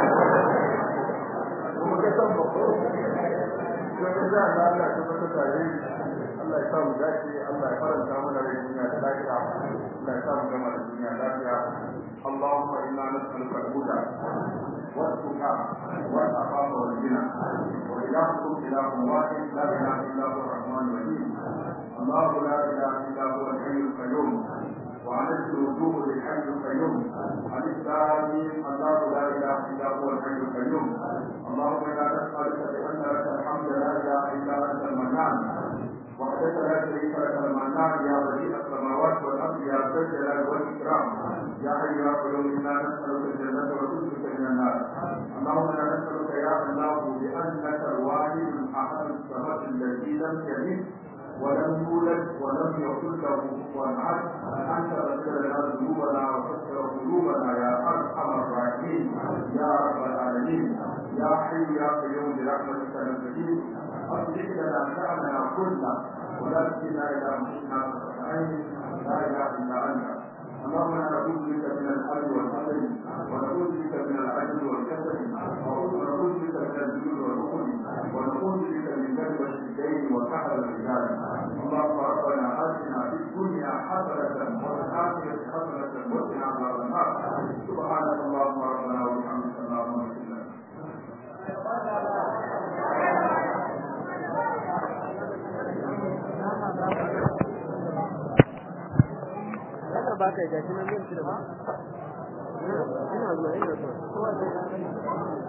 kuma ga san ba ko sai ga da Allah ya tabbata tare Allah ya sa mu dace Allah ya faranta mana rai duniya da lafiya Allah ya sa mu gama da duniya lafiya اللهم انا نسالك الهدى والتقى والعفاف والغنى والهكم اله واحد لا اله الا هو الرحمن الرحيم الله لا اله الا هو الحي القيوم وعنت الوجوه للحي القيوم عن الثاني الله لا اله الا هو الحي القيوم اللهم انا نسالك بان لك الحمد لا اله الا انت المنان وحدك لا شريك لك المنان يا بديع السماوات والارض يا ذا الجلال والاكرام يا حي يا قيوم انا نسالك الجنه وتوبك من النار اللهم انا نسالك يا الله بانك الواحد الاحد الصمد الذي لم يلد ولم يولد ولم يكن له كفوا احد انت تغفر لنا ذنوبنا وتغفر قلوبنا يا ارحم الراحمين يا رب العالمين يا حي يا قيوم برحمتك نستجيب اصلح لنا شاننا كله ولا تكلنا الى انفسنا عين لا اله الا انت اللهم انا نعوذ بك من الحل والحزن ونعوذ بك من العجل والكسل ونعوذ بك من الجود والعقل ونعوذ بك من كذبة الدين وكحل الرجال اللهم ربنا اتنا في الدنيا حسنة وفي الآخرة حسنة وقنا عذاب النار سبحانك اللهم ربنا وبحمدك اللهم اغفر لنا Haka ba ka gashi nan yin shi da ba. Ina zuwa ina zuwa.